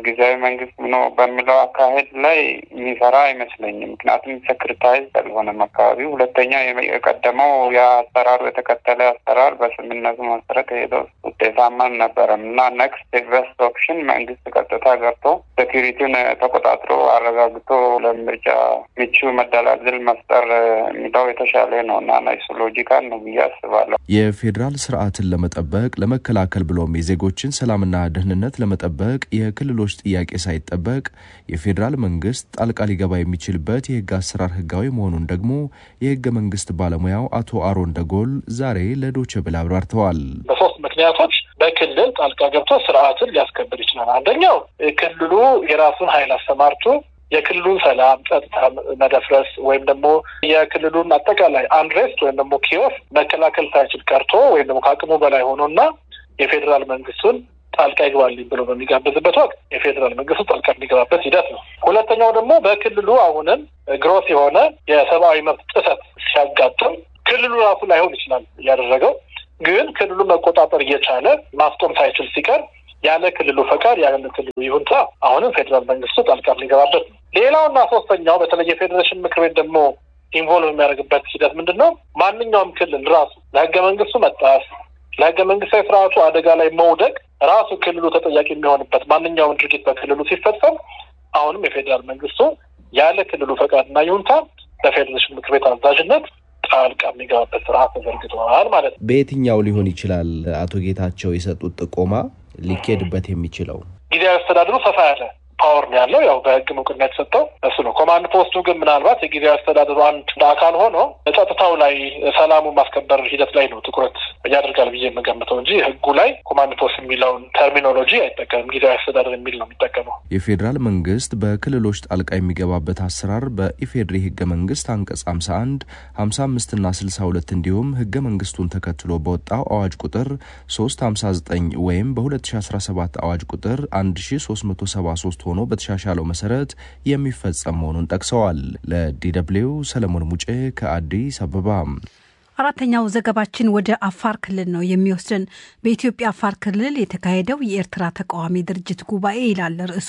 ጊዜያዊ መንግስት ነው በሚለው አካሄድ ላይ የሚሰራ አይመስለኝም። ምክንያቱም ሰክሪታይዝ አልሆነም አካባቢው። ሁለተኛ የቀደመው የአሰራሩ የተከተለ አሰራር በስምምነቱ መሰረት የሄደው ውጤታማ አልነበረም እና ነክስት ቤስት ኦፕሽን መንግስት ቀጥታ ገብቶ ሴኪሪቲውን ተቆጣጥሮ አረጋግቶ ለምርጫ ምቹ መደላድል መፍጠር የሚለው የተሻለ ነው እና ናይሱ ሎጂካል ነው ብዬ አስባለሁ። የፌዴራል ስርዓትን ለመጠበቅ ለመከላከል ብሎም የዜጎችን ሰላምና ደህንነት ለመጠበቅ የክልሎች ጥያቄ ሳይጠበቅ የፌዴራል መንግስት ጣልቃ ሊገባ የሚችልበት የህግ አሰራር ህጋዊ መሆኑን ደግሞ የህገ መንግስት ባለሙያው አቶ አሮን ደጎል ዛሬ ለዶቼ ቬለ አብራርተዋል። በሶስት ምክንያቶች በክልል ጣልቃ ገብቶ ስርዓትን ሊያስከብር ይችላል። አንደኛው ክልሉ የራሱን ኃይል አሰማርቶ የክልሉን ሰላም ጸጥታ መደፍረስ ወይም ደግሞ የክልሉን አጠቃላይ አንድሬስት ወይም ደግሞ ኪዮስ መከላከል ሳይችል ቀርቶ ወይም ደግሞ ከአቅሙ በላይ ሆኖና የፌዴራል መንግስቱን ጣልቃ ይግባልኝ ብሎ በሚጋብዝበት ወቅት የፌዴራል መንግስቱ ጣልቃ የሚገባበት ሂደት ነው። ሁለተኛው ደግሞ በክልሉ አሁንም ግሮስ የሆነ የሰብአዊ መብት ጥሰት ሲያጋጥም ክልሉ ራሱ ላይሆን ይችላል እያደረገው ግን ክልሉ መቆጣጠር እየቻለ ማስቆም ሳይችል ሲቀር ያለ ክልሉ ፈቃድ ያለ ክልሉ ይሁንታ አሁንም ፌዴራል መንግስቱ ጣልቃ የሚገባበት ነው። ሌላውና ሶስተኛው በተለይ የፌዴሬሽን ምክር ቤት ደግሞ ኢንቮልቭ የሚያደርግበት ሂደት ምንድን ነው? ማንኛውም ክልል ራሱ ለህገ መንግስቱ መጣስ ለህገ መንግስታዊ ስርዓቱ አደጋ ላይ መውደቅ ራሱ ክልሉ ተጠያቂ የሚሆንበት ማንኛውም ድርጊት በክልሉ ሲፈጸም አሁንም የፌዴራል መንግስቱ ያለ ክልሉ ፈቃድና ይሁንታ በፌዴሬሽን ምክር ቤት አዛዥነት ጣልቃ የሚገባበት ስርዓት ተዘርግተዋል ማለት ነው። በየትኛው ሊሆን ይችላል አቶ ጌታቸው የሰጡት ጥቆማ ሊኬድበት የሚችለው? ጊዜያዊ አስተዳደሩ ሰፋ ያለ ፓወር ነው ያለው። ያው በህግ እውቅና የተሰጠው እሱ ነው። ኮማንድ ፖስቱ ግን ምናልባት የጊዜያዊ አስተዳደሩ አንድ አካል ሆኖ ጸጥታው ላይ ሰላሙን ማስከበር ሂደት ላይ ነው ትኩረት ያደርጋል ብዬ የምገምተው እንጂ ህጉ ላይ ኮማንድ ፖስት የሚለውን ተርሚኖሎጂ አይጠቀምም። ጊዜያዊ አስተዳደር የሚል ነው የሚጠቀመው። የፌዴራል መንግስት በክልሎች ጣልቃ የሚገባበት አሰራር በኢፌድሪ ህገ መንግስት አንቀጽ 51፣ 55 እና 62 እንዲሁም ህገ መንግስቱን ተከትሎ በወጣው አዋጅ ቁጥር 359 ወይም በ2017 አዋጅ ቁጥር 1373 ሆኖ በተሻሻለው መሰረት የሚፈጸም መሆኑን ጠቅሰዋል። ለዲደብልዩ ሰለሞን ሙጬ ከአዲስ አበባ። አራተኛው ዘገባችን ወደ አፋር ክልል ነው የሚወስድን። በኢትዮጵያ አፋር ክልል የተካሄደው የኤርትራ ተቃዋሚ ድርጅት ጉባኤ ይላል ርዕሱ።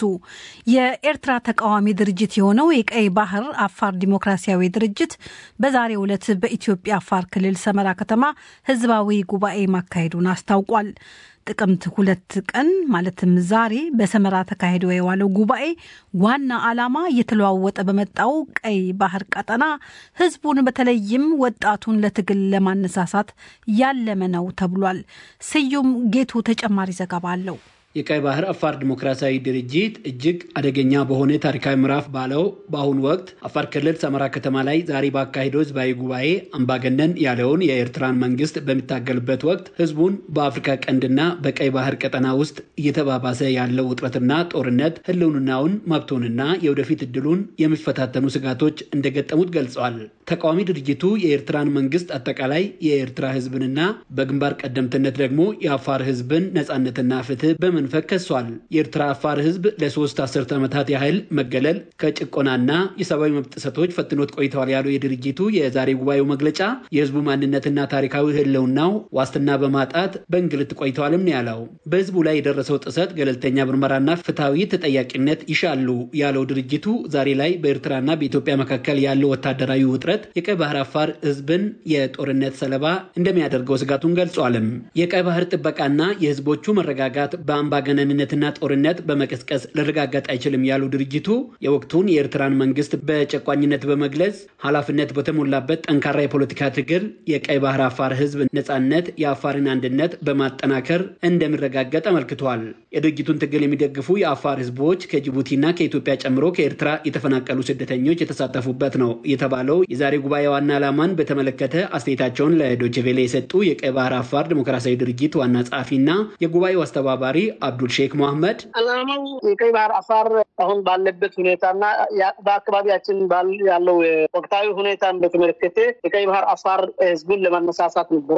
የኤርትራ ተቃዋሚ ድርጅት የሆነው የቀይ ባህር አፋር ዲሞክራሲያዊ ድርጅት በዛሬው ዕለት በኢትዮጵያ አፋር ክልል ሰመራ ከተማ ህዝባዊ ጉባኤ ማካሄዱን አስታውቋል። ጥቅምት ሁለት ቀን ማለትም ዛሬ በሰመራ ተካሂዶ የዋለው ጉባኤ ዋና ዓላማ እየተለዋወጠ በመጣው ቀይ ባህር ቀጠና ህዝቡን በተለይም ወጣቱን ለትግል ለማነሳሳት ያለመ ነው ተብሏል። ስዩም ጌቱ ተጨማሪ ዘገባ አለው። የቀይ ባህር አፋር ዲሞክራሲያዊ ድርጅት እጅግ አደገኛ በሆነ ታሪካዊ ምዕራፍ ባለው በአሁኑ ወቅት አፋር ክልል ሰመራ ከተማ ላይ ዛሬ ባካሄደው ህዝባዊ ጉባኤ አምባገነን ያለውን የኤርትራን መንግስት በሚታገልበት ወቅት ህዝቡን በአፍሪካ ቀንድና በቀይ ባህር ቀጠና ውስጥ እየተባባሰ ያለው ውጥረትና ጦርነት ህልውናውን፣ መብቱንና የወደፊት እድሉን የሚፈታተኑ ስጋቶች እንደገጠሙት ገልጸዋል። ተቃዋሚ ድርጅቱ የኤርትራን መንግስት አጠቃላይ የኤርትራ ህዝብንና በግንባር ቀደምትነት ደግሞ የአፋር ህዝብን ነጻነትና ፍትህ በመ መንፈቅ ከሷል። የኤርትራ አፋር ህዝብ ለሶስት አስርት ዓመታት ያህል መገለል ከጭቆናና የሰብአዊ መብት ጥሰቶች ፈትኖት ቆይተዋል ያለው የድርጅቱ የዛሬ ጉባኤው መግለጫ የህዝቡ ማንነትና ታሪካዊ ህልውናው ዋስትና በማጣት በእንግልት ቆይተዋልም ነው ያለው። በህዝቡ ላይ የደረሰው ጥሰት ገለልተኛ ምርመራና ፍትሐዊ ተጠያቂነት ይሻሉ ያለው ድርጅቱ ዛሬ ላይ በኤርትራና በኢትዮጵያ መካከል ያለው ወታደራዊ ውጥረት የቀይ ባህር አፋር ህዝብን የጦርነት ሰለባ እንደሚያደርገው ስጋቱን ገልጿልም። የቀይ ባህር ጥበቃና የህዝቦቹ መረጋጋት በአምባገነንነትና ጦርነት በመቀስቀስ ሊረጋገጥ አይችልም ያሉ ድርጅቱ የወቅቱን የኤርትራን መንግስት በጨቋኝነት በመግለጽ ኃላፊነት በተሞላበት ጠንካራ የፖለቲካ ትግል የቀይ ባህር አፋር ህዝብ ነጻነት፣ የአፋርን አንድነት በማጠናከር እንደሚረጋገጥ አመልክቷል። የድርጅቱን ትግል የሚደግፉ የአፋር ህዝቦች ከጅቡቲና ከኢትዮጵያ ጨምሮ ከኤርትራ የተፈናቀሉ ስደተኞች የተሳተፉበት ነው የተባለው የዛሬ ጉባኤ ዋና ዓላማን በተመለከተ አስተያየታቸውን ለዶችቬሌ የሰጡ የቀይ ባህር አፋር ዲሞክራሲያዊ ድርጅት ዋና ጸሐፊና የጉባኤው አስተባባሪ አብዱል ሼክ መሐመድ አላማው የቀይ ባህር አፋር አሁን ባለበት ሁኔታና በአካባቢያችን ያለው ወቅታዊ ሁኔታን በተመለከተ የቀይ ባህር አፋር ህዝብን ለማነሳሳት ነበረ።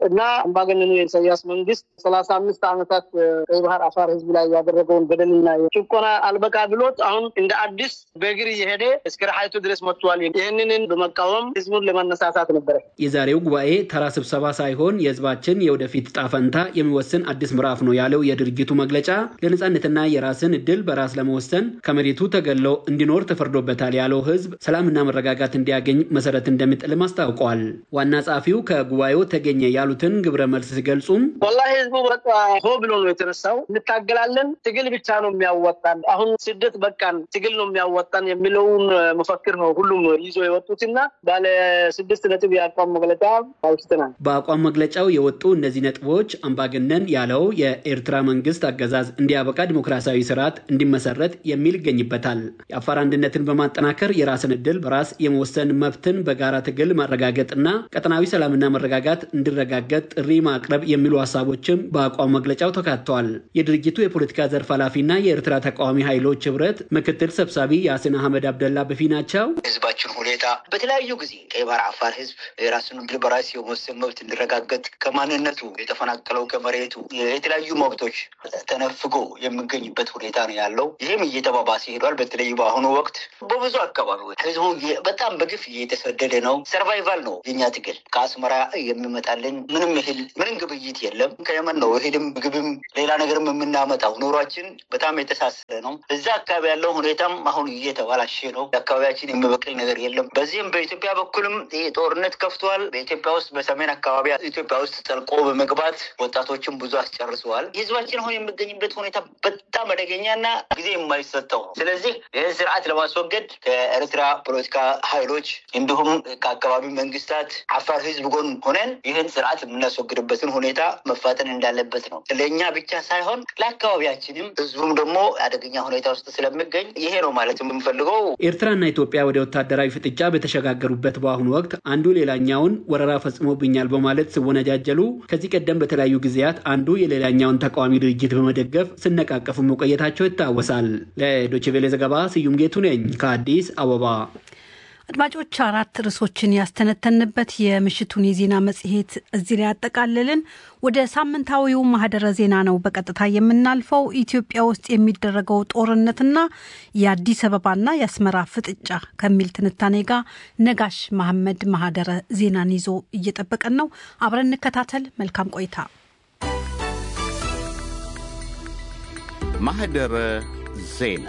እና አምባገነኑ የኢሳያስ መንግስት ሰላሳ አምስት ዓመታት ቀይ ባህር አፋር ህዝብ ላይ ያደረገውን በደልና ጭቆና አልበቃ ብሎት አሁን እንደ አዲስ በእግር እየሄደ እስከ ረሃይቱ ድረስ መጥቷል። ይህንን በመቃወም ህዝቡን ለማነሳሳት ነበረ። የዛሬው ጉባኤ ተራ ስብሰባ ሳይሆን የህዝባችን የወደፊት ዕጣ ፈንታ የሚወስን አዲስ ምዕራፍ ነው ያለው የድርጅቱ መግለጫ ለነጻነትና የራስን እድል በራስ ለመወሰን ከመሬቱ ተገሎ እንዲኖር ተፈርዶበታል ያለው ህዝብ ሰላምና መረጋጋት እንዲያገኝ መሰረት እንደሚጥልም አስታውቀዋል። ዋና ጸሐፊው ከጉባኤው ተገኘ ያሉትን ግብረ መልስ ሲገልጹም ወላሂ ህዝቡ በቃ ሆ ብሎ ነው የተነሳው። እንታገላለን፣ ትግል ብቻ ነው የሚያወጣን፣ አሁን ስደት በቃን፣ ትግል ነው የሚያወጣን የሚለውን መፈክር ነው ሁሉም ይዞ የወጡትና ባለ ስድስት ነጥብ የአቋም መግለጫ አውስተናል። በአቋም መግለጫው የወጡ እነዚህ ነጥቦች አምባገነን ያለው የኤርትራ መንግስት አገዛዝ እንዲያበቃ ዲሞክራሲያዊ ስርዓት እንዲመሰረት የሚል ይገኝበታል። የአፋር አንድነትን በማጠናከር የራስን እድል በራስ የመወሰን መብትን በጋራ ትግል ማረጋገጥና ቀጠናዊ ሰላምና መረጋጋት እንዲረጋገጥ ጥሪ ማቅረብ የሚሉ ሀሳቦችም በአቋም መግለጫው ተካተዋል። የድርጅቱ የፖለቲካ ዘርፍ ኃላፊና የኤርትራ ተቃዋሚ ኃይሎች ህብረት ምክትል ሰብሳቢ ያሲን አህመድ አብደላ በፊናቸው ህዝባችን ሁኔታ በተለያዩ ጊዜ ቀይ ባህር አፋር ህዝብ የራሱን እድል በራስ የመወሰን መብት እንዲረጋገጥ ከማንነቱ የተፈናቀለው ከመሬቱ የተለያዩ መብቶች ተነፍጎ የሚገኝበት ሁኔታ ነው ያለው። ይህም እየተባባሰ ሄዷል። በተለይ በአሁኑ ወቅት በብዙ አካባቢዎች ህዝቡ በጣም በግፍ እየተሰደደ ነው። ሰርቫይቫል ነው የኛ ትግል። ከአስመራ የሚመጣልን ምንም እህል ምንም ግብይት የለም። ከየመን ነው እህልም ምግብም ሌላ ነገርም የምናመጣው። ኑሯችን በጣም የተሳሰረ ነው። እዛ አካባቢ ያለው ሁኔታም አሁን እየተባላሸ ነው። አካባቢያችን የሚበቅል ነገር የለም። በዚህም በኢትዮጵያ በኩልም ይህ ጦርነት ከፍቷል። በኢትዮጵያ ውስጥ በሰሜን አካባቢ ኢትዮጵያ ውስጥ ጠልቆ በመግባት ወጣቶችን ብዙ አስጨርሰዋል። ህዝባችን አሁን የሚገኝበት ሁኔታ በጣም አደገኛና ጊዜ የማይሰጠው ነው። ስለዚህ ይህን ስርዓት ለማስወገድ ከኤርትራ ፖለቲካ ኃይሎች እንዲሁም ከአካባቢ መንግስታት አፋር ህዝብ ጎን ሆነን ይህን ስርዓት የምናስወግድበትን ሁኔታ መፋጠን እንዳለበት ነው። ለእኛ ብቻ ሳይሆን ለአካባቢያችንም ህዝቡም ደግሞ አደገኛ ሁኔታ ውስጥ ስለሚገኝ ይሄ ነው ማለት የምንፈልገው። ኤርትራና ኢትዮጵያ ወደ ወታደራዊ ፍጥጫ በተሸጋገሩበት በአሁኑ ወቅት አንዱ ሌላኛውን ወረራ ፈጽሞብኛል በማለት ሲወነጃጀሉ ከዚህ ቀደም በተለያዩ ጊዜያት አንዱ የሌላኛውን ተቃዋሚ ድርጅት በመደገፍ ሲነቃቀፉ መቆየታቸው ይታወሳል። ለዶይቼ ቬለ ዘገባ ስዩም ጌቱ ነኝ ከአዲስ አበባ። አድማጮች አራት ርዕሶችን ያስተነተንበት የምሽቱን የዜና መጽሔት እዚህ ላይ ያጠቃልልን። ወደ ሳምንታዊው ማህደረ ዜና ነው በቀጥታ የምናልፈው። ኢትዮጵያ ውስጥ የሚደረገው ጦርነትና የአዲስ አበባና የአስመራ ፍጥጫ ከሚል ትንታኔ ጋር ነጋሽ መሐመድ ማህደረ ዜናን ይዞ እየጠበቀን ነው። አብረን እንከታተል። መልካም ቆይታ። ማህደረ ዜና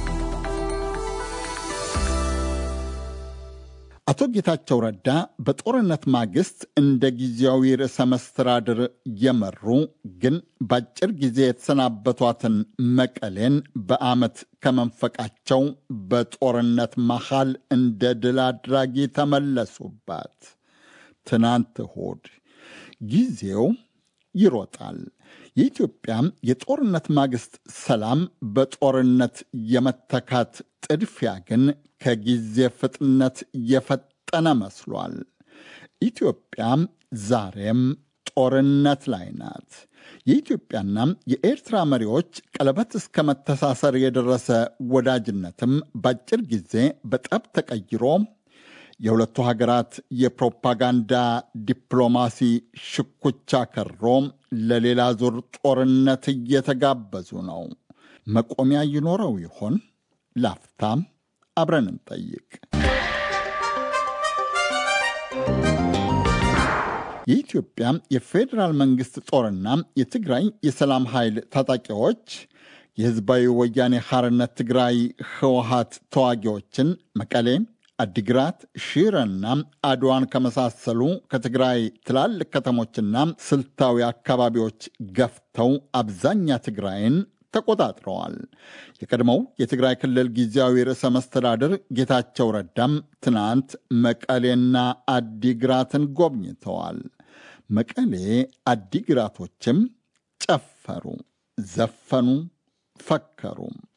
አቶ ጌታቸው ረዳ በጦርነት ማግስት እንደ ጊዜያዊ ርዕሰ መስተዳድር የመሩ ግን በአጭር ጊዜ የተሰናበቷትን መቀሌን በዓመት ከመንፈቃቸው በጦርነት መሃል እንደ ድል አድራጊ ተመለሱባት። ትናንት እሁድ ጊዜው ይሮጣል። የኢትዮጵያ የጦርነት ማግስት ሰላም በጦርነት የመተካት ጥድፊያ ግን ከጊዜ ፍጥነት የፈጠነ መስሏል። ኢትዮጵያ ዛሬም ጦርነት ላይ ናት። የኢትዮጵያና የኤርትራ መሪዎች ቀለበት እስከ መተሳሰር የደረሰ ወዳጅነትም በአጭር ጊዜ በጠብ ተቀይሮ የሁለቱ ሀገራት የፕሮፓጋንዳ ዲፕሎማሲ ሽኩቻ ከሮ ለሌላ ዙር ጦርነት እየተጋበዙ ነው። መቆሚያ ይኖረው ይሆን? ላፍታም አብረን እንጠይቅ። የኢትዮጵያ የፌዴራል መንግሥት ጦርና የትግራይ የሰላም ኃይል ታጣቂዎች የሕዝባዊ ወያኔ ሐርነት ትግራይ ህወሀት ተዋጊዎችን መቀሌ አዲግራት፣ ሺረና አድዋን ከመሳሰሉ ከትግራይ ትላልቅ ከተሞችና ስልታዊ አካባቢዎች ገፍተው አብዛኛ ትግራይን ተቆጣጥረዋል። የቀድሞው የትግራይ ክልል ጊዜያዊ ርዕሰ መስተዳድር ጌታቸው ረዳም ትናንት መቀሌና አዲግራትን ጎብኝተዋል። መቀሌ አዲግራቶችም ጨፈሩ፣ ዘፈኑ፣ ፈከሩ።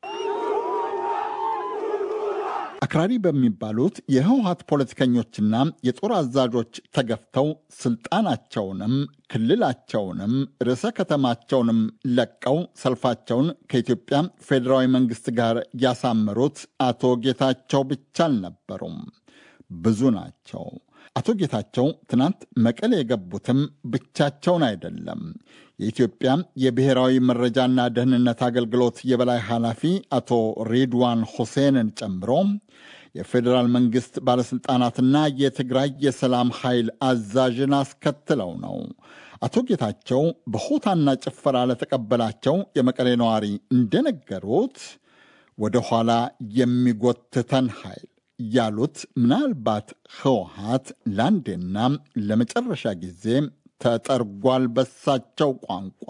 አክራሪ በሚባሉት የህወሀት ፖለቲከኞችና የጦር አዛዦች ተገፍተው ስልጣናቸውንም ክልላቸውንም ርዕሰ ከተማቸውንም ለቀው ሰልፋቸውን ከኢትዮጵያ ፌዴራዊ መንግስት ጋር ያሳመሩት አቶ ጌታቸው ብቻ አልነበሩም። ብዙ ናቸው። አቶ ጌታቸው ትናንት መቀሌ የገቡትም ብቻቸውን አይደለም። የኢትዮጵያ የብሔራዊ መረጃና ደህንነት አገልግሎት የበላይ ኃላፊ አቶ ሬድዋን ሁሴንን ጨምሮ የፌዴራል መንግስት ባለሥልጣናትና የትግራይ የሰላም ኃይል አዛዥን አስከትለው ነው። አቶ ጌታቸው በሆታና ጭፈራ ለተቀበላቸው የመቀሌ ነዋሪ እንደነገሩት ወደ ኋላ የሚጎትተን ኃይል ያሉት ምናልባት ህወሓት ለአንዴና ለመጨረሻ ጊዜ ተጠርጓል በሳቸው ቋንቋ።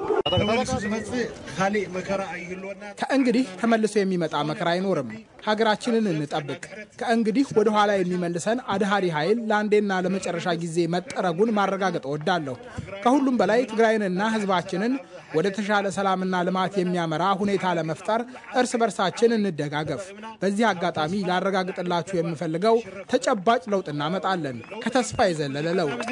ከእንግዲህ ተመልሶ የሚመጣ መከራ አይኖርም። ሀገራችንን እንጠብቅ። ከእንግዲህ ወደ ኋላ የሚመልሰን አድሃሪ ኃይል ለአንዴና ለመጨረሻ ጊዜ መጠረጉን ማረጋገጥ እወዳለሁ። ከሁሉም በላይ ትግራይንና ህዝባችንን ወደ ተሻለ ሰላምና ልማት የሚያመራ ሁኔታ ለመፍጠር እርስ በርሳችን እንደጋገፍ። በዚህ አጋጣሚ ላረጋግጥላችሁ የምፈልገው ተጨባጭ ለውጥ እናመጣለን፣ ከተስፋ የዘለለ ለውጥ።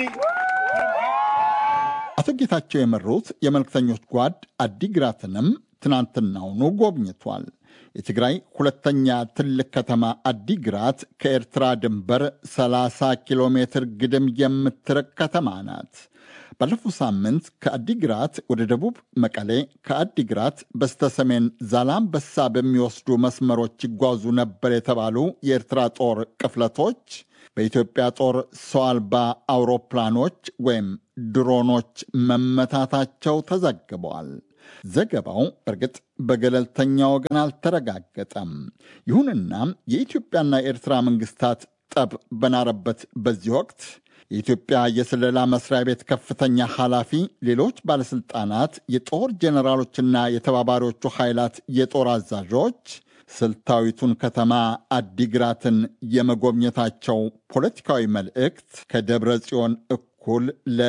አቶ ጌታቸው የመሩት የመልክተኞች ጓድ አዲግራትንም ትናንትናውኑ ጎብኝቷል። የትግራይ ሁለተኛ ትልቅ ከተማ አዲግራት ከኤርትራ ድንበር 30 ኪሎ ሜትር ግድም የምትርቅ ከተማ ናት። ባለፈው ሳምንት ከአዲግራት ወደ ደቡብ መቀሌ፣ ከአዲግራት በስተሰሜን ዛላምበሳ በሚወስዱ መስመሮች ይጓዙ ነበር የተባሉ የኤርትራ ጦር ቅፍለቶች በኢትዮጵያ ጦር ሰው አልባ አውሮፕላኖች ወይም ድሮኖች መመታታቸው ተዘግበዋል። ዘገባው እርግጥ በገለልተኛ ወገን አልተረጋገጠም። ይሁንና የኢትዮጵያና የኤርትራ መንግስታት ጠብ በናረበት በዚህ ወቅት የኢትዮጵያ የስለላ መስሪያ ቤት ከፍተኛ ኃላፊ፣ ሌሎች ባለሥልጣናት፣ የጦር ጄኔራሎችና የተባባሪዎቹ ኃይላት የጦር አዛዦች ስልታዊቱን ከተማ አዲግራትን የመጎብኘታቸው ፖለቲካዊ መልእክት ከደብረ ጽዮን እኩል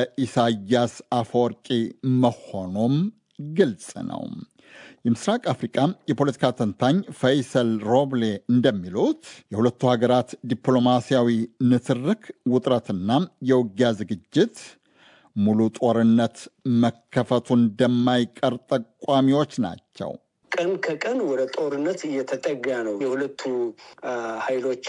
ለኢሳያስ አፈወርቂ መሆኑም ግልጽ ነው። የምስራቅ አፍሪቃ የፖለቲካ ተንታኝ ፈይሰል ሮብሌ እንደሚሉት የሁለቱ ሀገራት ዲፕሎማሲያዊ ንትርክ ውጥረትና የውጊያ ዝግጅት ሙሉ ጦርነት መከፈቱ እንደማይቀር ጠቋሚዎች ናቸው። ቀን ከቀን ወደ ጦርነት እየተጠጋ ነው። የሁለቱ ኃይሎች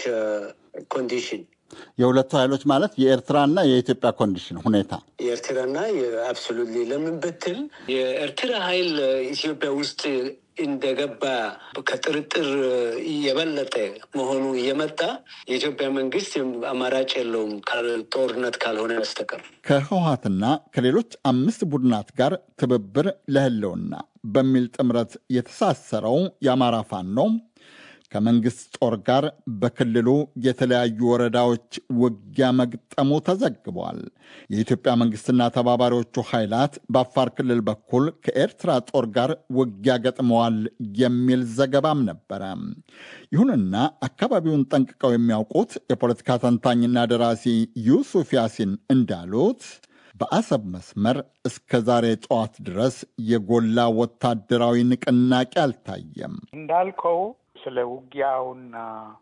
ኮንዲሽን የሁለቱ ኃይሎች ማለት የኤርትራና የኢትዮጵያ ኮንዲሽን ሁኔታ የኤርትራና አብሶሉትሊ ለምን ብትል የኤርትራ ኃይል ኢትዮጵያ ውስጥ እንደገባ ከጥርጥር የበለጠ መሆኑ እየመጣ የኢትዮጵያ መንግስት አማራጭ የለውም ጦርነት ካልሆነ በስተቀር ከህወሀትና ከሌሎች አምስት ቡድናት ጋር ትብብር ለህልውና በሚል ጥምረት የተሳሰረው የአማራ ፋኖ ከመንግስት ጦር ጋር በክልሉ የተለያዩ ወረዳዎች ውጊያ መግጠሙ ተዘግቧል። የኢትዮጵያ መንግስትና ተባባሪዎቹ ኃይላት በአፋር ክልል በኩል ከኤርትራ ጦር ጋር ውጊያ ገጥመዋል የሚል ዘገባም ነበረ። ይሁንና አካባቢውን ጠንቅቀው የሚያውቁት የፖለቲካ ተንታኝና ደራሲ ዩሱፍ ያሲን እንዳሉት በአሰብ መስመር እስከ ዛሬ ጠዋት ድረስ የጎላ ወታደራዊ ንቅናቄ አልታየም። እንዳልከው ስለ ውጊያውና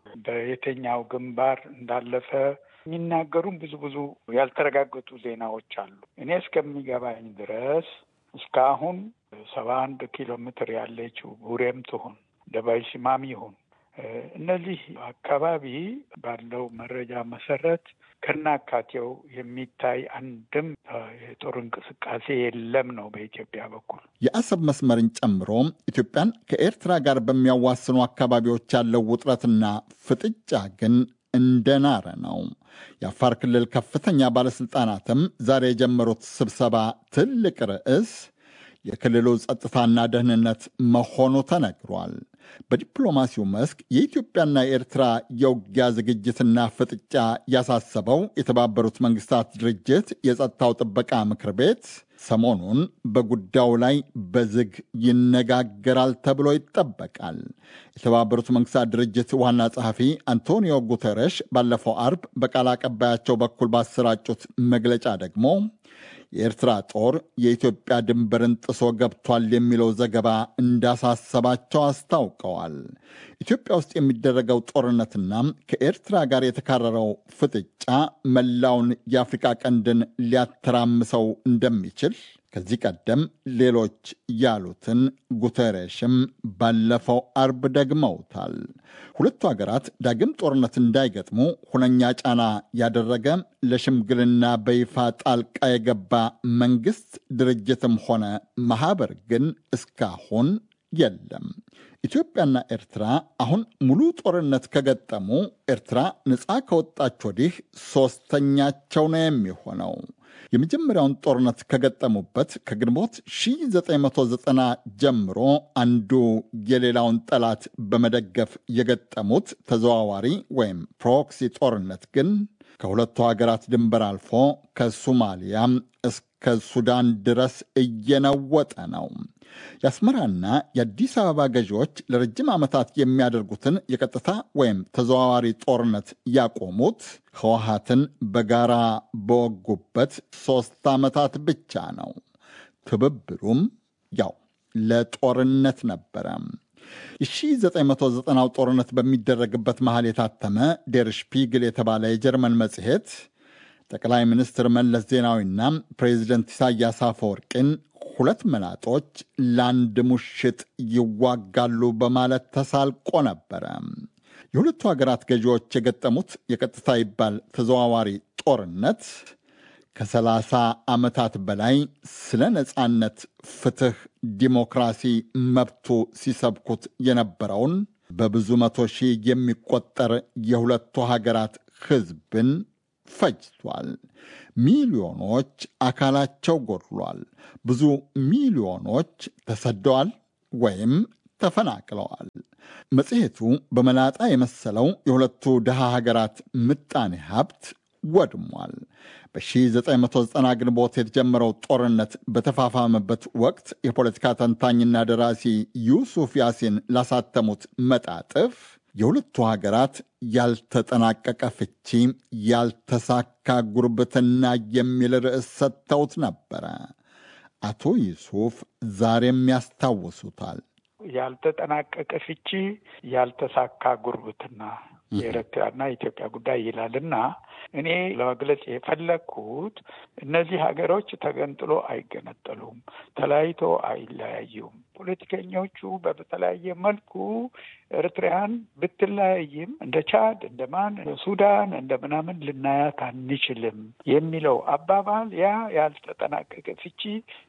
በየትኛው ግንባር እንዳለፈ የሚናገሩም ብዙ ብዙ ያልተረጋገጡ ዜናዎች አሉ። እኔ እስከሚገባኝ ድረስ እስካሁን ሰባ አንድ ኪሎ ሜትር ያለችው ቡሬም ትሁን ደባይ ሲማም ይሁን እነዚህ አካባቢ ባለው መረጃ መሰረት ከናካቴው የሚታይ አንድም የጦር እንቅስቃሴ የለም ነው በኢትዮጵያ በኩል። የአሰብ መስመርን ጨምሮ ኢትዮጵያን ከኤርትራ ጋር በሚያዋስኑ አካባቢዎች ያለው ውጥረትና ፍጥጫ ግን እንደናረ ነው። የአፋር ክልል ከፍተኛ ባለሥልጣናትም ዛሬ የጀመሩት ስብሰባ ትልቅ ርዕስ የክልሉ ጸጥታና ደህንነት መሆኑ ተነግሯል። በዲፕሎማሲው መስክ የኢትዮጵያና የኤርትራ የውጊያ ዝግጅትና ፍጥጫ ያሳሰበው የተባበሩት መንግስታት ድርጅት የጸጥታው ጥበቃ ምክር ቤት ሰሞኑን በጉዳዩ ላይ በዝግ ይነጋገራል ተብሎ ይጠበቃል። የተባበሩት መንግስታት ድርጅት ዋና ጸሐፊ አንቶኒዮ ጉተረሽ ባለፈው አርብ በቃል አቀባያቸው በኩል ባሰራጩት መግለጫ ደግሞ የኤርትራ ጦር የኢትዮጵያ ድንበርን ጥሶ ገብቷል የሚለው ዘገባ እንዳሳሰባቸው አስታውቀዋል። ኢትዮጵያ ውስጥ የሚደረገው ጦርነትና ከኤርትራ ጋር የተካረረው ፍጥጫ መላውን የአፍሪቃ ቀንድን ሊያተራምሰው እንደሚችል ከዚህ ቀደም ሌሎች ያሉትን ጉተሬሽም ባለፈው አርብ ደግመውታል። ሁለቱ ሀገራት ዳግም ጦርነት እንዳይገጥሙ ሁነኛ ጫና ያደረገ ለሽምግልና በይፋ ጣልቃ የገባ መንግስት ድርጅትም ሆነ ማህበር ግን እስካሁን የለም። ኢትዮጵያና ኤርትራ አሁን ሙሉ ጦርነት ከገጠሙ ኤርትራ ነፃ ከወጣች ወዲህ ሦስተኛቸው ነው የሚሆነው። የመጀመሪያውን ጦርነት ከገጠሙበት ከግንቦት 1990 ጀምሮ አንዱ የሌላውን ጠላት በመደገፍ የገጠሙት ተዘዋዋሪ ወይም ፕሮክሲ ጦርነት ግን ከሁለቱ ሀገራት ድንበር አልፎ ከሶማሊያ እስከ ሱዳን ድረስ እየነወጠ ነው። የአስመራና የአዲስ አበባ ገዢዎች ለረጅም ዓመታት የሚያደርጉትን የቀጥታ ወይም ተዘዋዋሪ ጦርነት ያቆሙት ህወሀትን በጋራ በወጉበት ሦስት ዓመታት ብቻ ነው። ትብብሩም ያው ለጦርነት ነበረ። የ1990ው ጦርነት በሚደረግበት መሃል የታተመ ዴር ሽፒግል የተባለ የጀርመን መጽሔት ጠቅላይ ሚኒስትር መለስ ዜናዊና ፕሬዚደንት ኢሳያስ አፈወርቂን ሁለት መላጦች ለአንድ ሙሽጥ ይዋጋሉ በማለት ተሳልቆ ነበረ። የሁለቱ ሀገራት ገዢዎች የገጠሙት የቀጥታ ይባል ተዘዋዋሪ ጦርነት ከሰላሳ ዓመታት በላይ ስለ ነፃነት፣ ፍትህ፣ ዲሞክራሲ መብቱ ሲሰብኩት የነበረውን በብዙ መቶ ሺህ የሚቆጠር የሁለቱ ሀገራት ህዝብን ፈጅቷል። ሚሊዮኖች አካላቸው ጎድሏል። ብዙ ሚሊዮኖች ተሰደዋል ወይም ተፈናቅለዋል። መጽሔቱ በመላጣ የመሰለው የሁለቱ ድሃ ሀገራት ምጣኔ ሀብት ወድሟል። በ1990 ግንቦት የተጀመረው ጦርነት በተፋፋመበት ወቅት የፖለቲካ ተንታኝና ደራሲ ዩሱፍ ያሲን ላሳተሙት መጣጥፍ የሁለቱ ሀገራት ያልተጠናቀቀ ፍቺ፣ ያልተሳካ ጉርብትና የሚል ርዕስ ሰጥተውት ነበረ። አቶ ዩሱፍ ዛሬም ያስታውሱታል። ያልተጠናቀቀ ፍቺ፣ ያልተሳካ ጉርብትና የኤርትራና የኢትዮጵያ ጉዳይ ይላልና እኔ ለመግለጽ የፈለግኩት እነዚህ ሀገሮች ተገንጥሎ አይገነጠሉም፣ ተለያይቶ አይለያዩም። ፖለቲከኞቹ በተለያየ መልኩ ኤርትራያን ብትለያይም እንደ ቻድ፣ እንደ ማን፣ ሱዳን እንደ ምናምን ልናያት አንችልም የሚለው አባባል ያ ያልተጠናቀቀ ፍቺ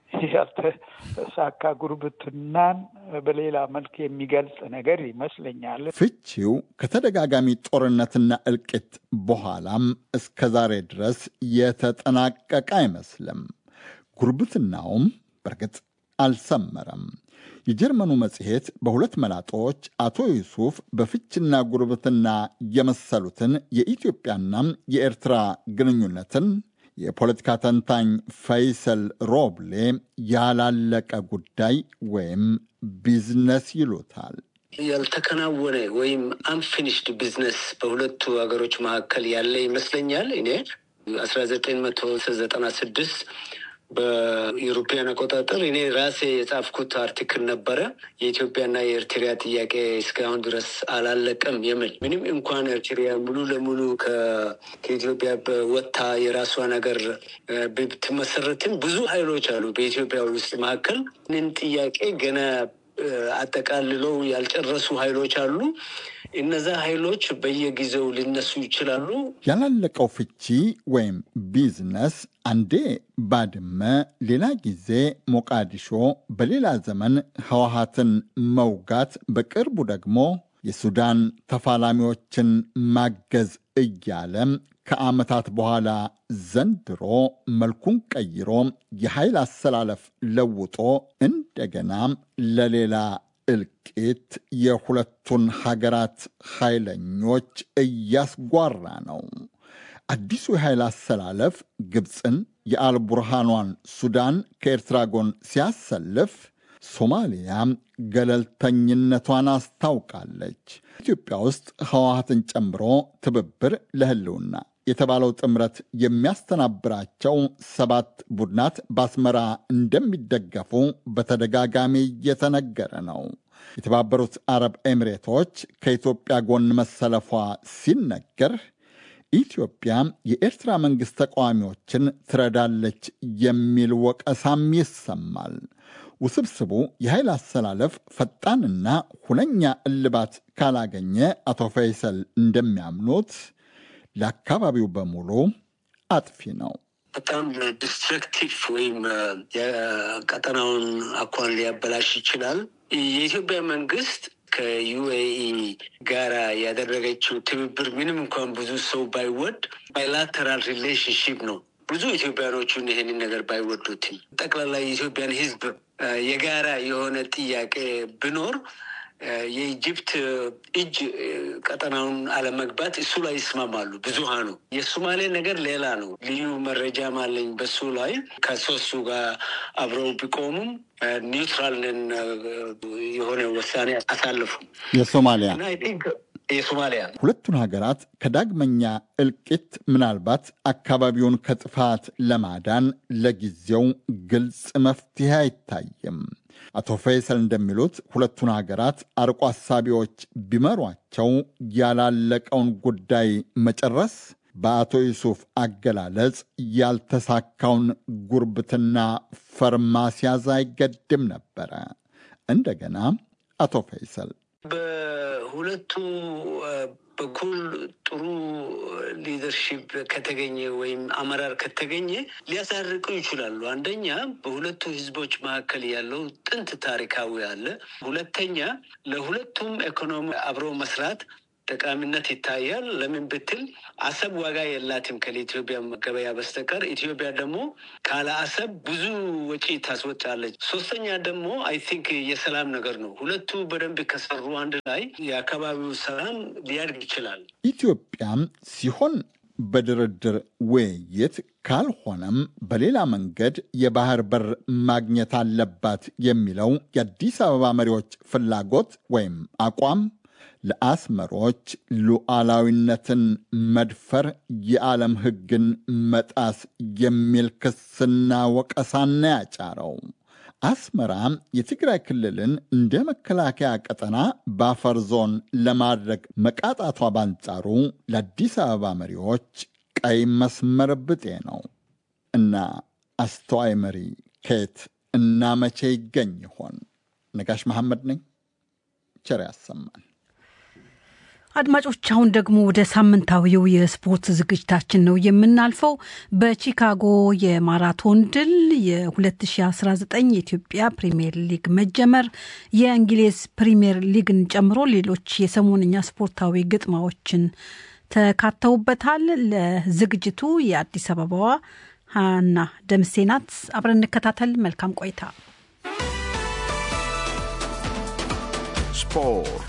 ያልተሳካ ጉርብትናን በሌላ መልክ የሚገልጽ ነገር ይመስለኛል። ፍቺው ከተደጋጋሚ ጦርነትና እልቂት በኋላም እስከ ዛሬ ድረስ የተጠናቀቀ አይመስልም። ጉርብትናውም በእርግጥ አልሰመረም። የጀርመኑ መጽሔት በሁለት መላጦች አቶ ዩሱፍ በፍችና ጉርብትና የመሰሉትን የኢትዮጵያና የኤርትራ ግንኙነትን የፖለቲካ ተንታኝ ፈይሰል ሮብሌ ያላለቀ ጉዳይ ወይም ቢዝነስ ይሉታል። ያልተከናወነ ወይም አንፊኒሽድ ቢዝነስ በሁለቱ ሀገሮች መካከል ያለ ይመስለኛል። እኔ አስራ ዘጠኝ መቶ ዘጠና ስድስት በኢሮፒያን አቆጣጠር እኔ ራሴ የጻፍኩት አርቲክል ነበረ። የኢትዮጵያና የኤርትራ ጥያቄ እስካሁን ድረስ አላለቀም የሚል ምንም እንኳን ኤርትራ ሙሉ ለሙሉ ከኢትዮጵያ ወጥታ የራሷ ነገር ብትመሰረትም ብዙ ኃይሎች አሉ በኢትዮጵያ ውስጥ መካከል ንን ጥያቄ ገና አጠቃልለው ያልጨረሱ ኃይሎች አሉ። እነዛ ኃይሎች በየጊዜው ሊነሱ ይችላሉ። ያላለቀው ፍቺ ወይም ቢዝነስ አንዴ ባድመ፣ ሌላ ጊዜ ሞቃዲሾ፣ በሌላ ዘመን ህወሀትን መውጋት፣ በቅርቡ ደግሞ የሱዳን ተፋላሚዎችን ማገዝ እያለ ከዓመታት በኋላ ዘንድሮ መልኩን ቀይሮ የኃይል አሰላለፍ ለውጦ እንደገና ለሌላ እልቂት የሁለቱን ሀገራት ኃይለኞች እያስጓራ ነው። አዲሱ የኃይል አሰላለፍ ግብፅን የአልቡርሃኗን ሱዳን ከኤርትራ ጎን ሲያሰልፍ ሶማሊያ ገለልተኝነቷን አስታውቃለች። ኢትዮጵያ ውስጥ ህወሀትን ጨምሮ ትብብር ለህልውና የተባለው ጥምረት የሚያስተናብራቸው ሰባት ቡድናት በአስመራ እንደሚደገፉ በተደጋጋሚ እየተነገረ ነው። የተባበሩት አረብ ኤሚሬቶች ከኢትዮጵያ ጎን መሰለፏ ሲነገር ኢትዮጵያ የኤርትራ መንግሥት ተቃዋሚዎችን ትረዳለች የሚል ወቀሳም ይሰማል። ውስብስቡ የኃይል አሰላለፍ ፈጣንና ሁነኛ እልባት ካላገኘ አቶ ፈይሰል እንደሚያምኑት ለአካባቢው በሙሉ አጥፊ ነው። በጣም ዲስትረክቲቭ ወይም የቀጠናውን አኳን ሊያበላሽ ይችላል። የኢትዮጵያ መንግስት ከዩኤኢ ጋራ ያደረገችው ትብብር ምንም እንኳን ብዙ ሰው ባይወድ ባይላተራል ሪሌሽንሽፕ ነው። ብዙ ኢትዮጵያኖቹን ይሄንን ነገር ባይወዱትም ጠቅላላ የኢትዮጵያን ሕዝብ የጋራ የሆነ ጥያቄ ብኖር የኢጅፕት እጅ ቀጠናውን አለመግባት እሱ ላይ ይስማማሉ ብዙሃኑ። የሶማሌ ነገር ሌላ ነው። ልዩ መረጃም አለኝ በሱ ላይ ከሶስቱ ጋር አብረው ቢቆሙም ኒውትራል ነን የሆነ ውሳኔ አሳልፉ የሶማሊያ የሶማሊያ ሁለቱን ሀገራት ከዳግመኛ እልቂት ምናልባት አካባቢውን ከጥፋት ለማዳን ለጊዜው ግልጽ መፍትሄ አይታይም። አቶ ፈይሰል እንደሚሉት ሁለቱን ሀገራት አርቆ አሳቢዎች ቢመሯቸው ያላለቀውን ጉዳይ መጨረስ በአቶ ዩሱፍ አገላለጽ ያልተሳካውን ጉርብትና ፈርማስያዝ አይገድም ነበረ። እንደገና አቶ ፈይሰል በሁለቱ በኩል ጥሩ ሊደርሺፕ ከተገኘ ወይም አመራር ከተገኘ ሊያሳርቁ ይችላሉ። አንደኛ በሁለቱ ህዝቦች መካከል ያለው ጥንት ታሪካዊ አለ። ሁለተኛ ለሁለቱም ኢኮኖሚ አብሮ መስራት ጠቃሚነት ይታያል። ለምን ብትል አሰብ ዋጋ የላትም ከኢትዮጵያ ገበያ በስተቀር። ኢትዮጵያ ደግሞ ካለ አሰብ ብዙ ወጪ ታስወጣለች። ሶስተኛ ደግሞ አይ ቲንክ የሰላም ነገር ነው። ሁለቱ በደንብ ከሰሩ አንድ ላይ የአካባቢው ሰላም ሊያድግ ይችላል። ኢትዮጵያም ሲሆን በድርድር ውይይት ካልሆነም በሌላ መንገድ የባህር በር ማግኘት አለባት የሚለው የአዲስ አበባ መሪዎች ፍላጎት ወይም አቋም ለአስመሮች ሉዓላዊነትን መድፈር፣ የዓለም ሕግን መጣስ የሚል ክስና ወቀሳና ያጫረው አስመራ የትግራይ ክልልን እንደ መከላከያ ቀጠና ባፈር ዞን ለማድረግ መቃጣቷ ባንጻሩ ለአዲስ አበባ መሪዎች ቀይ መስመር ብጤ ነው እና አስተዋይ መሪ ከየት እና መቼ ይገኝ ይሆን? ነጋሽ መሐመድ ነኝ። ቸር ያሰማን። አድማጮች አሁን ደግሞ ወደ ሳምንታዊው የስፖርት ዝግጅታችን ነው የምናልፈው። በቺካጎ የማራቶን ድል፣ የ2019 የኢትዮጵያ ፕሪምየር ሊግ መጀመር፣ የእንግሊዝ ፕሪምየር ሊግን ጨምሮ ሌሎች የሰሞንኛ ስፖርታዊ ግጥማዎችን ተካተውበታል። ለዝግጅቱ የአዲስ አበባዋ ሀና ደምሴ ናት። አብረን እንከታተል። መልካም ቆይታ። ስፖርት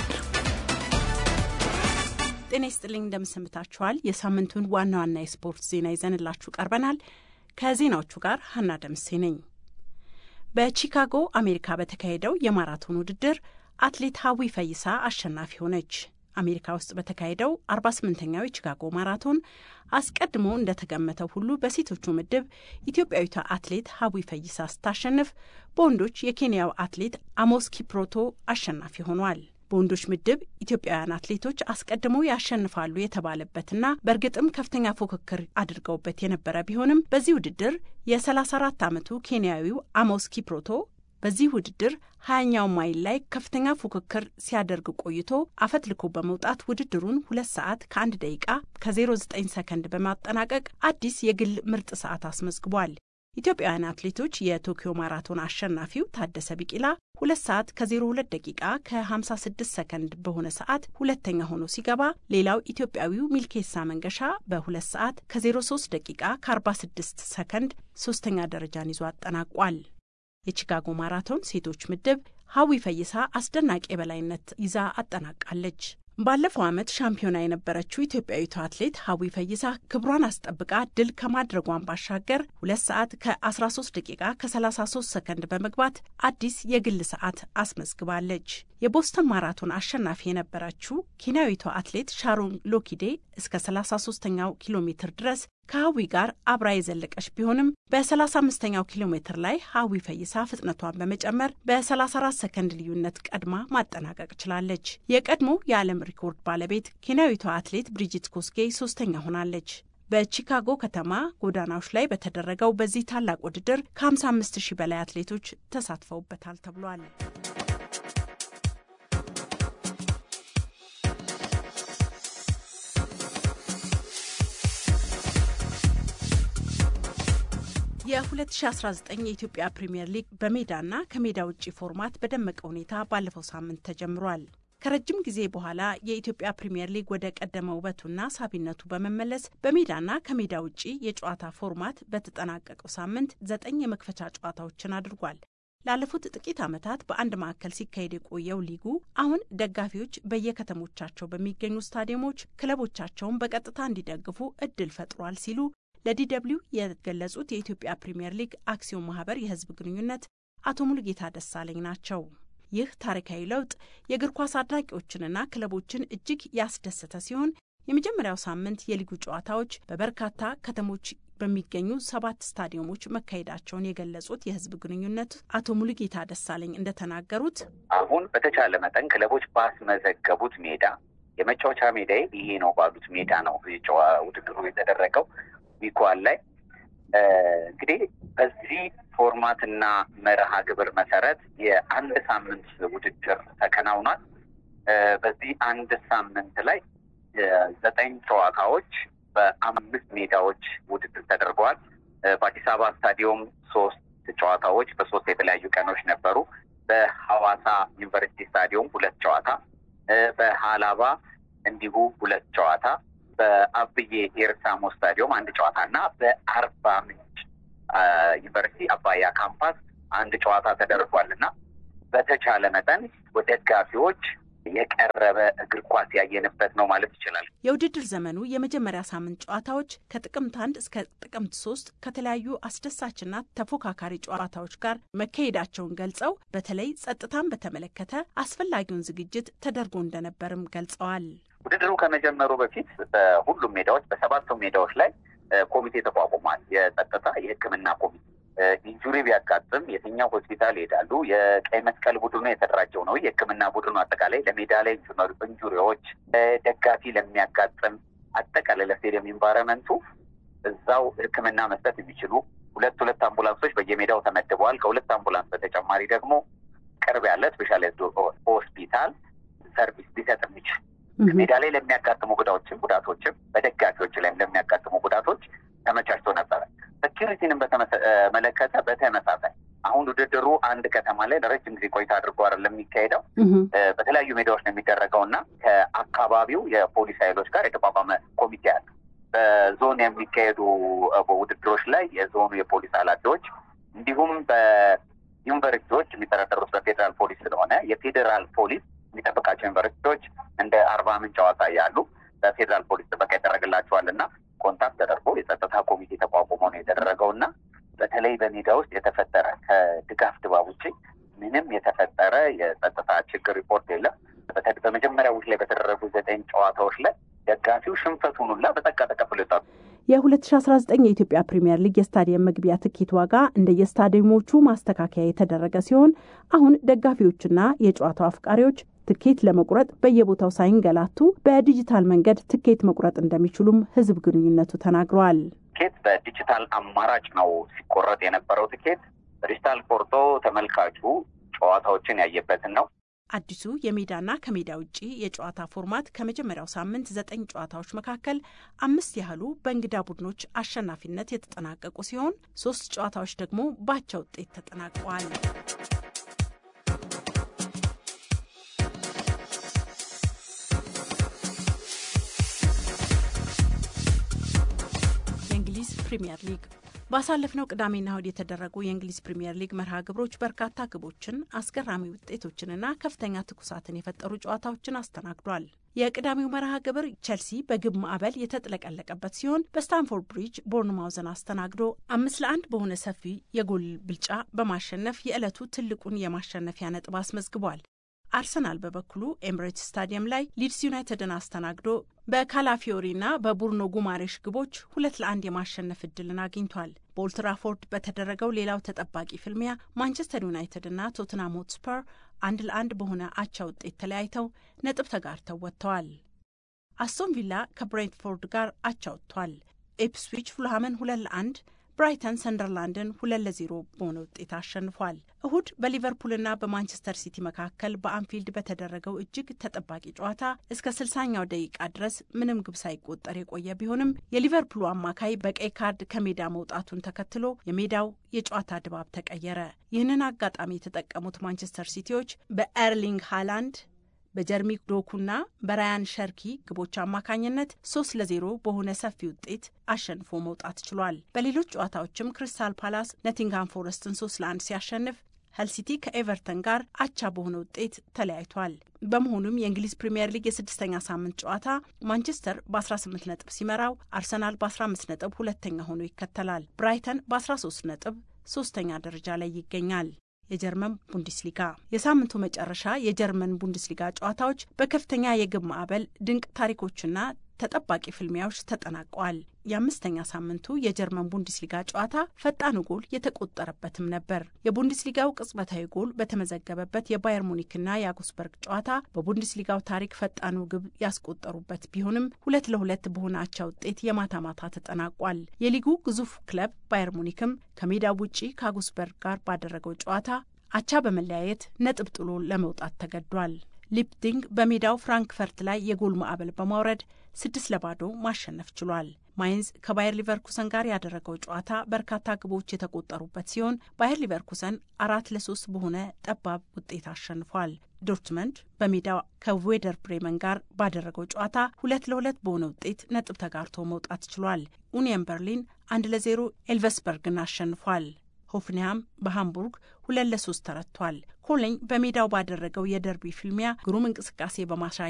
ጤና ይስጥልኝ እንደምሰንብታችኋል። የሳምንቱን ዋና ዋና የስፖርት ዜና ይዘንላችሁ ቀርበናል። ከዜናዎቹ ጋር ሀና ደምሴ ነኝ። በቺካጎ አሜሪካ በተካሄደው የማራቶን ውድድር አትሌት ሀዊ ፈይሳ አሸናፊ ሆነች። አሜሪካ ውስጥ በተካሄደው 48ኛው የቺካጎ ማራቶን አስቀድሞ እንደተገመተው ሁሉ በሴቶቹ ምድብ ኢትዮጵያዊቷ አትሌት ሀዊ ፈይሳ ስታሸንፍ፣ በወንዶች የኬንያው አትሌት አሞስ ኪፕሮቶ አሸናፊ ሆኗል። በወንዶች ምድብ ኢትዮጵያውያን አትሌቶች አስቀድመው ያሸንፋሉ የተባለበትና በእርግጥም ከፍተኛ ፉክክር አድርገውበት የነበረ ቢሆንም በዚህ ውድድር የ34 ዓመቱ ኬንያዊው አሞስ ኪፕሮቶ በዚህ ውድድር ሀያኛው ማይል ላይ ከፍተኛ ፉክክር ሲያደርግ ቆይቶ አፈትልኮ በመውጣት ውድድሩን ሁለት ሰዓት ከአንድ ደቂቃ ከ09 ሰከንድ በማጠናቀቅ አዲስ የግል ምርጥ ሰዓት አስመዝግቧል። ኢትዮጵያውያን አትሌቶች የቶኪዮ ማራቶን አሸናፊው ታደሰ ቢቂላ ሁለት ሰዓት ከ02 ደቂቃ ከ56 ሰከንድ በሆነ ሰዓት ሁለተኛ ሆኖ ሲገባ ሌላው ኢትዮጵያዊው ሚልኬሳ መንገሻ በሁለት ሰዓት ከ03 ደቂቃ ከ46 ሰከንድ ሶስተኛ ደረጃን ይዞ አጠናቋል። የቺካጎ ማራቶን ሴቶች ምድብ ሀዊ ፈይሳ አስደናቂ የበላይነት ይዛ አጠናቃለች። ባለፈው ዓመት ሻምፒዮና የነበረችው ኢትዮጵያዊቷ አትሌት ሀዊ ፈይሳ ክብሯን አስጠብቃ ድል ከማድረጓን ባሻገር ሁለት ሰዓት ከ13 ደቂቃ ከ33 ሰከንድ በመግባት አዲስ የግል ሰዓት አስመዝግባለች። የቦስተን ማራቶን አሸናፊ የነበረችው ኬንያዊቷ አትሌት ሻሮን ሎኪዴ እስከ 33ኛው ኪሎ ሜትር ድረስ ከሀዊ ጋር አብራ የዘለቀች ቢሆንም በ35ኛው ኪሎ ሜትር ላይ ሀዊ ፈይሳ ፍጥነቷን በመጨመር በ34 ሰከንድ ልዩነት ቀድማ ማጠናቀቅ ችላለች። የቀድሞ የዓለም ሪኮርድ ባለቤት ኬንያዊቷ አትሌት ብሪጂት ኮስጌ ሶስተኛ ሆናለች። በቺካጎ ከተማ ጎዳናዎች ላይ በተደረገው በዚህ ታላቅ ውድድር ከ55 ሺህ በላይ አትሌቶች ተሳትፈውበታል ተብሏል። የ2019 የኢትዮጵያ ፕሪምየር ሊግ በሜዳና ከሜዳ ውጭ ፎርማት በደመቀ ሁኔታ ባለፈው ሳምንት ተጀምሯል። ከረጅም ጊዜ በኋላ የኢትዮጵያ ፕሪምየር ሊግ ወደ ቀደመ ውበቱና ሳቢነቱ በመመለስ በሜዳና ከሜዳ ውጭ የጨዋታ ፎርማት በተጠናቀቀው ሳምንት ዘጠኝ የመክፈቻ ጨዋታዎችን አድርጓል። ላለፉት ጥቂት ዓመታት በአንድ ማዕከል ሲካሄድ የቆየው ሊጉ አሁን ደጋፊዎች በየከተሞቻቸው በሚገኙ ስታዲየሞች ክለቦቻቸውን በቀጥታ እንዲደግፉ እድል ፈጥሯል ሲሉ ለዲደብሊው የገለጹት የኢትዮጵያ ፕሪምየር ሊግ አክሲዮን ማህበር የህዝብ ግንኙነት አቶ ሙሉጌታ ደሳለኝ ናቸው። ይህ ታሪካዊ ለውጥ የእግር ኳስ አድናቂዎችንና ክለቦችን እጅግ ያስደሰተ ሲሆን የመጀመሪያው ሳምንት የሊጉ ጨዋታዎች በበርካታ ከተሞች በሚገኙ ሰባት ስታዲየሞች መካሄዳቸውን የገለጹት የህዝብ ግንኙነት አቶ ሙሉጌታ ደሳለኝ እንደተናገሩት አሁን በተቻለ መጠን ክለቦች ባስመዘገቡት ሜዳ የመጫወቻ ሜዳ ይሄ ነው ባሉት ሜዳ ነው ውድድሩ የተደረገው። ዊኳል ላይ እንግዲህ በዚህ ፎርማትና መርሃ ግብር መሰረት የአንድ ሳምንት ውድድር ተከናውኗል። በዚህ አንድ ሳምንት ላይ ዘጠኝ ጨዋታዎች በአምስት ሜዳዎች ውድድር ተደርገዋል። በአዲስ አበባ ስታዲየም ሶስት ጨዋታዎች በሶስት የተለያዩ ቀኖች ነበሩ። በሐዋሳ ዩኒቨርሲቲ ስታዲየም ሁለት ጨዋታ፣ በሀላባ እንዲሁ ሁለት ጨዋታ በአብዬ ኤርሳሞ ስታዲየም አንድ ጨዋታ እና በአርባ ምንጭ ዩኒቨርሲቲ አባያ ካምፓስ አንድ ጨዋታ ተደርጓል እና በተቻለ መጠን ደጋፊዎች የቀረበ እግር ኳስ ያየንበት ነው ማለት ይችላል። የውድድር ዘመኑ የመጀመሪያ ሳምንት ጨዋታዎች ከጥቅምት አንድ እስከ ጥቅምት ሶስት ከተለያዩ አስደሳችና ተፎካካሪ ጨዋታዎች ጋር መካሄዳቸውን ገልጸው በተለይ ጸጥታን በተመለከተ አስፈላጊውን ዝግጅት ተደርጎ እንደነበርም ገልጸዋል። ውድድሩ ከመጀመሩ በፊት በሁሉም ሜዳዎች በሰባቱም ሜዳዎች ላይ ኮሚቴ ተቋቁሟል። የጸጥታ የሕክምና ኮሚቴ ኢንጁሪ ቢያጋጥም የትኛው ሆስፒታል ይሄዳሉ? የቀይ መስቀል ቡድኑ የተደራጀው ነው። የሕክምና ቡድኑ አጠቃላይ ለሜዳ ላይ ኢንጁሪዎች፣ ደጋፊ ለሚያጋጥም አጠቃላይ ለስቴዲየም ኢንቫይረመንቱ እዛው ሕክምና መስጠት የሚችሉ ሁለት ሁለት አምቡላንሶች በየሜዳው ተመድበዋል። ከሁለት አምቡላንስ በተጨማሪ ደግሞ ቅርብ ያለ ስፔሻላይዝድ ሆስፒታል ሰርቪስ ሊሰጥ የሚችል ሜዳ ላይ ለሚያጋጥሙ ጉዳቶችም ጉዳቶችም በደጋፊዎች ላይም ለሚያጋጥሙ ጉዳቶች ተመቻችቶ ነበረ። ሴኪሪቲንም በተመለከተ በተመሳሳይ አሁን ውድድሩ አንድ ከተማ ላይ ለረጅም ጊዜ ቆይታ አድርጎ አይደለም የሚካሄደው፣ በተለያዩ ሜዳዎች ነው የሚደረገው እና ከአካባቢው የፖሊስ ኃይሎች ጋር የተቋቋመ ኮሚቴ አለ። በዞን የሚካሄዱ ውድድሮች ላይ የዞኑ የፖሊስ ኃላፊዎች እንዲሁም በዩኒቨርሲቲዎች የሚተዳደሩት በፌዴራል ፖሊስ ስለሆነ የፌዴራል ፖሊስ የሚጠብቃቸው ዩኒቨርሲቲዎች እንደ አርባ ምንጭ ሐዋሳ ያሉ በፌዴራል ፖሊስ ጥበቃ ይደረግላቸዋል እና ኮንታክት ተደርጎ የጸጥታ ኮሚቴ ተቋቁሞ ነው የተደረገው እና በተለይ በሜዳ ውስጥ የተፈጠረ ከድጋፍ ድባብ ውጭ ምንም የተፈጠረ የጸጥታ ችግር ሪፖርት የለም። በመጀመሪያ ውስጥ ላይ በተደረጉ ዘጠኝ ጨዋታዎች ላይ ደጋፊው ሽንፈቱን ሁላ በጸጋ ተቀብሎ ይወጣሉ። የ2019 የኢትዮጵያ ፕሪምየር ሊግ የስታዲየም መግቢያ ትኬት ዋጋ እንደ የስታዲየሞቹ ማስተካከያ የተደረገ ሲሆን አሁን ደጋፊዎችና የጨዋታው አፍቃሪዎች ትኬት ለመቁረጥ በየቦታው ሳይንገላቱ በዲጂታል መንገድ ትኬት መቁረጥ እንደሚችሉም ሕዝብ ግንኙነቱ ተናግረዋል። ትኬት በዲጂታል አማራጭ ነው ሲቆረጥ የነበረው። ትኬት በዲጂታል ቆርጦ ተመልካቹ ጨዋታዎችን ያየበትን ነው። አዲሱ የሜዳና ከሜዳ ውጭ የጨዋታ ፎርማት ከመጀመሪያው ሳምንት ዘጠኝ ጨዋታዎች መካከል አምስት ያህሉ በእንግዳ ቡድኖች አሸናፊነት የተጠናቀቁ ሲሆን ሶስት ጨዋታዎች ደግሞ ባቻ ውጤት ተጠናቀዋል። የእንግሊዝ ፕሪምየር ሊግ ባሳለፍነው ቅዳሜና እሁድ የተደረጉ የእንግሊዝ ፕሪምየር ሊግ መርሃ ግብሮች በርካታ ግቦችን፣ አስገራሚ ውጤቶችንና ከፍተኛ ትኩሳትን የፈጠሩ ጨዋታዎችን አስተናግዷል። የቅዳሜው መርሃ ግብር ቸልሲ በግብ ማዕበል የተጥለቀለቀበት ሲሆን በስታንፎርድ ብሪጅ ቦርንማውዝን አስተናግዶ አምስት ለአንድ በሆነ ሰፊ የጎል ብልጫ በማሸነፍ የዕለቱ ትልቁን የማሸነፊያ ነጥብ አስመዝግቧል። አርሰናል በበኩሉ ኤምሬትስ ስታዲየም ላይ ሊድስ ዩናይትድን አስተናግዶ በካላፊዮሪና በቡርኖ ጉማሬሽ ግቦች ሁለት ለአንድ የማሸነፍ እድልን አግኝቷል። በኦልትራፎርድ በተደረገው ሌላው ተጠባቂ ፍልሚያ ማንቸስተር ዩናይትድ እና ቶትናም ሆትስፐር አንድ ለአንድ በሆነ አቻ ውጤት ተለያይተው ነጥብ ተጋርተው ወጥተዋል። አስቶን ቪላ ከብሬንትፎርድ ጋር አቻ ወጥቷል። ኢፕስዊች ፉልሃምን ሁለት ለአንድ ብራይተን ሰንደርላንድን ሁለት ለዜሮ በሆነ ውጤት አሸንፏል። እሁድ በሊቨርፑልና በማንቸስተር ሲቲ መካከል በአንፊልድ በተደረገው እጅግ ተጠባቂ ጨዋታ እስከ ስልሳኛው ደቂቃ ድረስ ምንም ግብ ሳይቆጠር የቆየ ቢሆንም የሊቨርፑሉ አማካይ በቀይ ካርድ ከሜዳ መውጣቱን ተከትሎ የሜዳው የጨዋታ ድባብ ተቀየረ። ይህንን አጋጣሚ የተጠቀሙት ማንቸስተር ሲቲዎች በኤርሊንግ ሃላንድ በጀርሚ ዶኩና በራያን ሸርኪ ግቦች አማካኝነት ሶስት ለዜሮ በሆነ ሰፊ ውጤት አሸንፎ መውጣት ችሏል። በሌሎች ጨዋታዎችም ክሪስታል ፓላስ ነቲንግሃም ፎረስትን ሶስት ለአንድ ሲያሸንፍ ሀል ሲቲ ከኤቨርተን ጋር አቻ በሆነ ውጤት ተለያይቷል። በመሆኑም የእንግሊዝ ፕሪምየር ሊግ የስድስተኛ ሳምንት ጨዋታ ማንቸስተር በ18 ነጥብ ሲመራው፣ አርሰናል በ15 ነጥብ ሁለተኛ ሆኖ ይከተላል። ብራይተን በ13 ነጥብ ሶስተኛ ደረጃ ላይ ይገኛል። የጀርመን ቡንደስሊጋ የሳምንቱ መጨረሻ የጀርመን ቡንደስሊጋ ጨዋታዎች በከፍተኛ የግብ ማዕበል ድንቅ ታሪኮችና ተጠባቂ ፍልሚያዎች ተጠናቀዋል። የአምስተኛ ሳምንቱ የጀርመን ቡንደስሊጋ ጨዋታ ፈጣኑ ጎል የተቆጠረበትም ነበር። የቡንደስሊጋው ቅጽበታዊ ጎል በተመዘገበበት የባየር ሙኒክና የአጉስበርግ ጨዋታ በቡንደስሊጋው ታሪክ ፈጣኑ ግብ ያስቆጠሩበት ቢሆንም ሁለት ለሁለት በሆነ አቻ ውጤት የማታ ማታ ተጠናቋል። የሊጉ ግዙፍ ክለብ ባየር ሙኒክም ከሜዳው ውጪ ከአጉስበርግ ጋር ባደረገው ጨዋታ አቻ በመለያየት ነጥብ ጥሎ ለመውጣት ተገዷል። ሊፕቲንግ በሜዳው ፍራንክፈርት ላይ የጎል ማዕበል በማውረድ ስድስት ለባዶ ማሸነፍ ችሏል። ማይንዝ ከባየር ሊቨርኩሰን ጋር ያደረገው ጨዋታ በርካታ ግቦች የተቆጠሩበት ሲሆን ባየር ሊቨርኩሰን አራት ለሶስት በሆነ ጠባብ ውጤት አሸንፏል። ዶርትመንድ በሜዳው ከዌደር ብሬመን ጋር ባደረገው ጨዋታ ሁለት ለሁለት በሆነ ውጤት ነጥብ ተጋርቶ መውጣት ችሏል። ኡኒየን በርሊን አንድ ለዜሮ ኤልቨስበርግን አሸንፏል። ሆፍንያም በሃምቡርግ ሁለት ለሶስት ተረቷል። ኮሎኝ በሜዳው ባደረገው የደርቢ ፍልሚያ ግሩም እንቅስቃሴ በማሳየት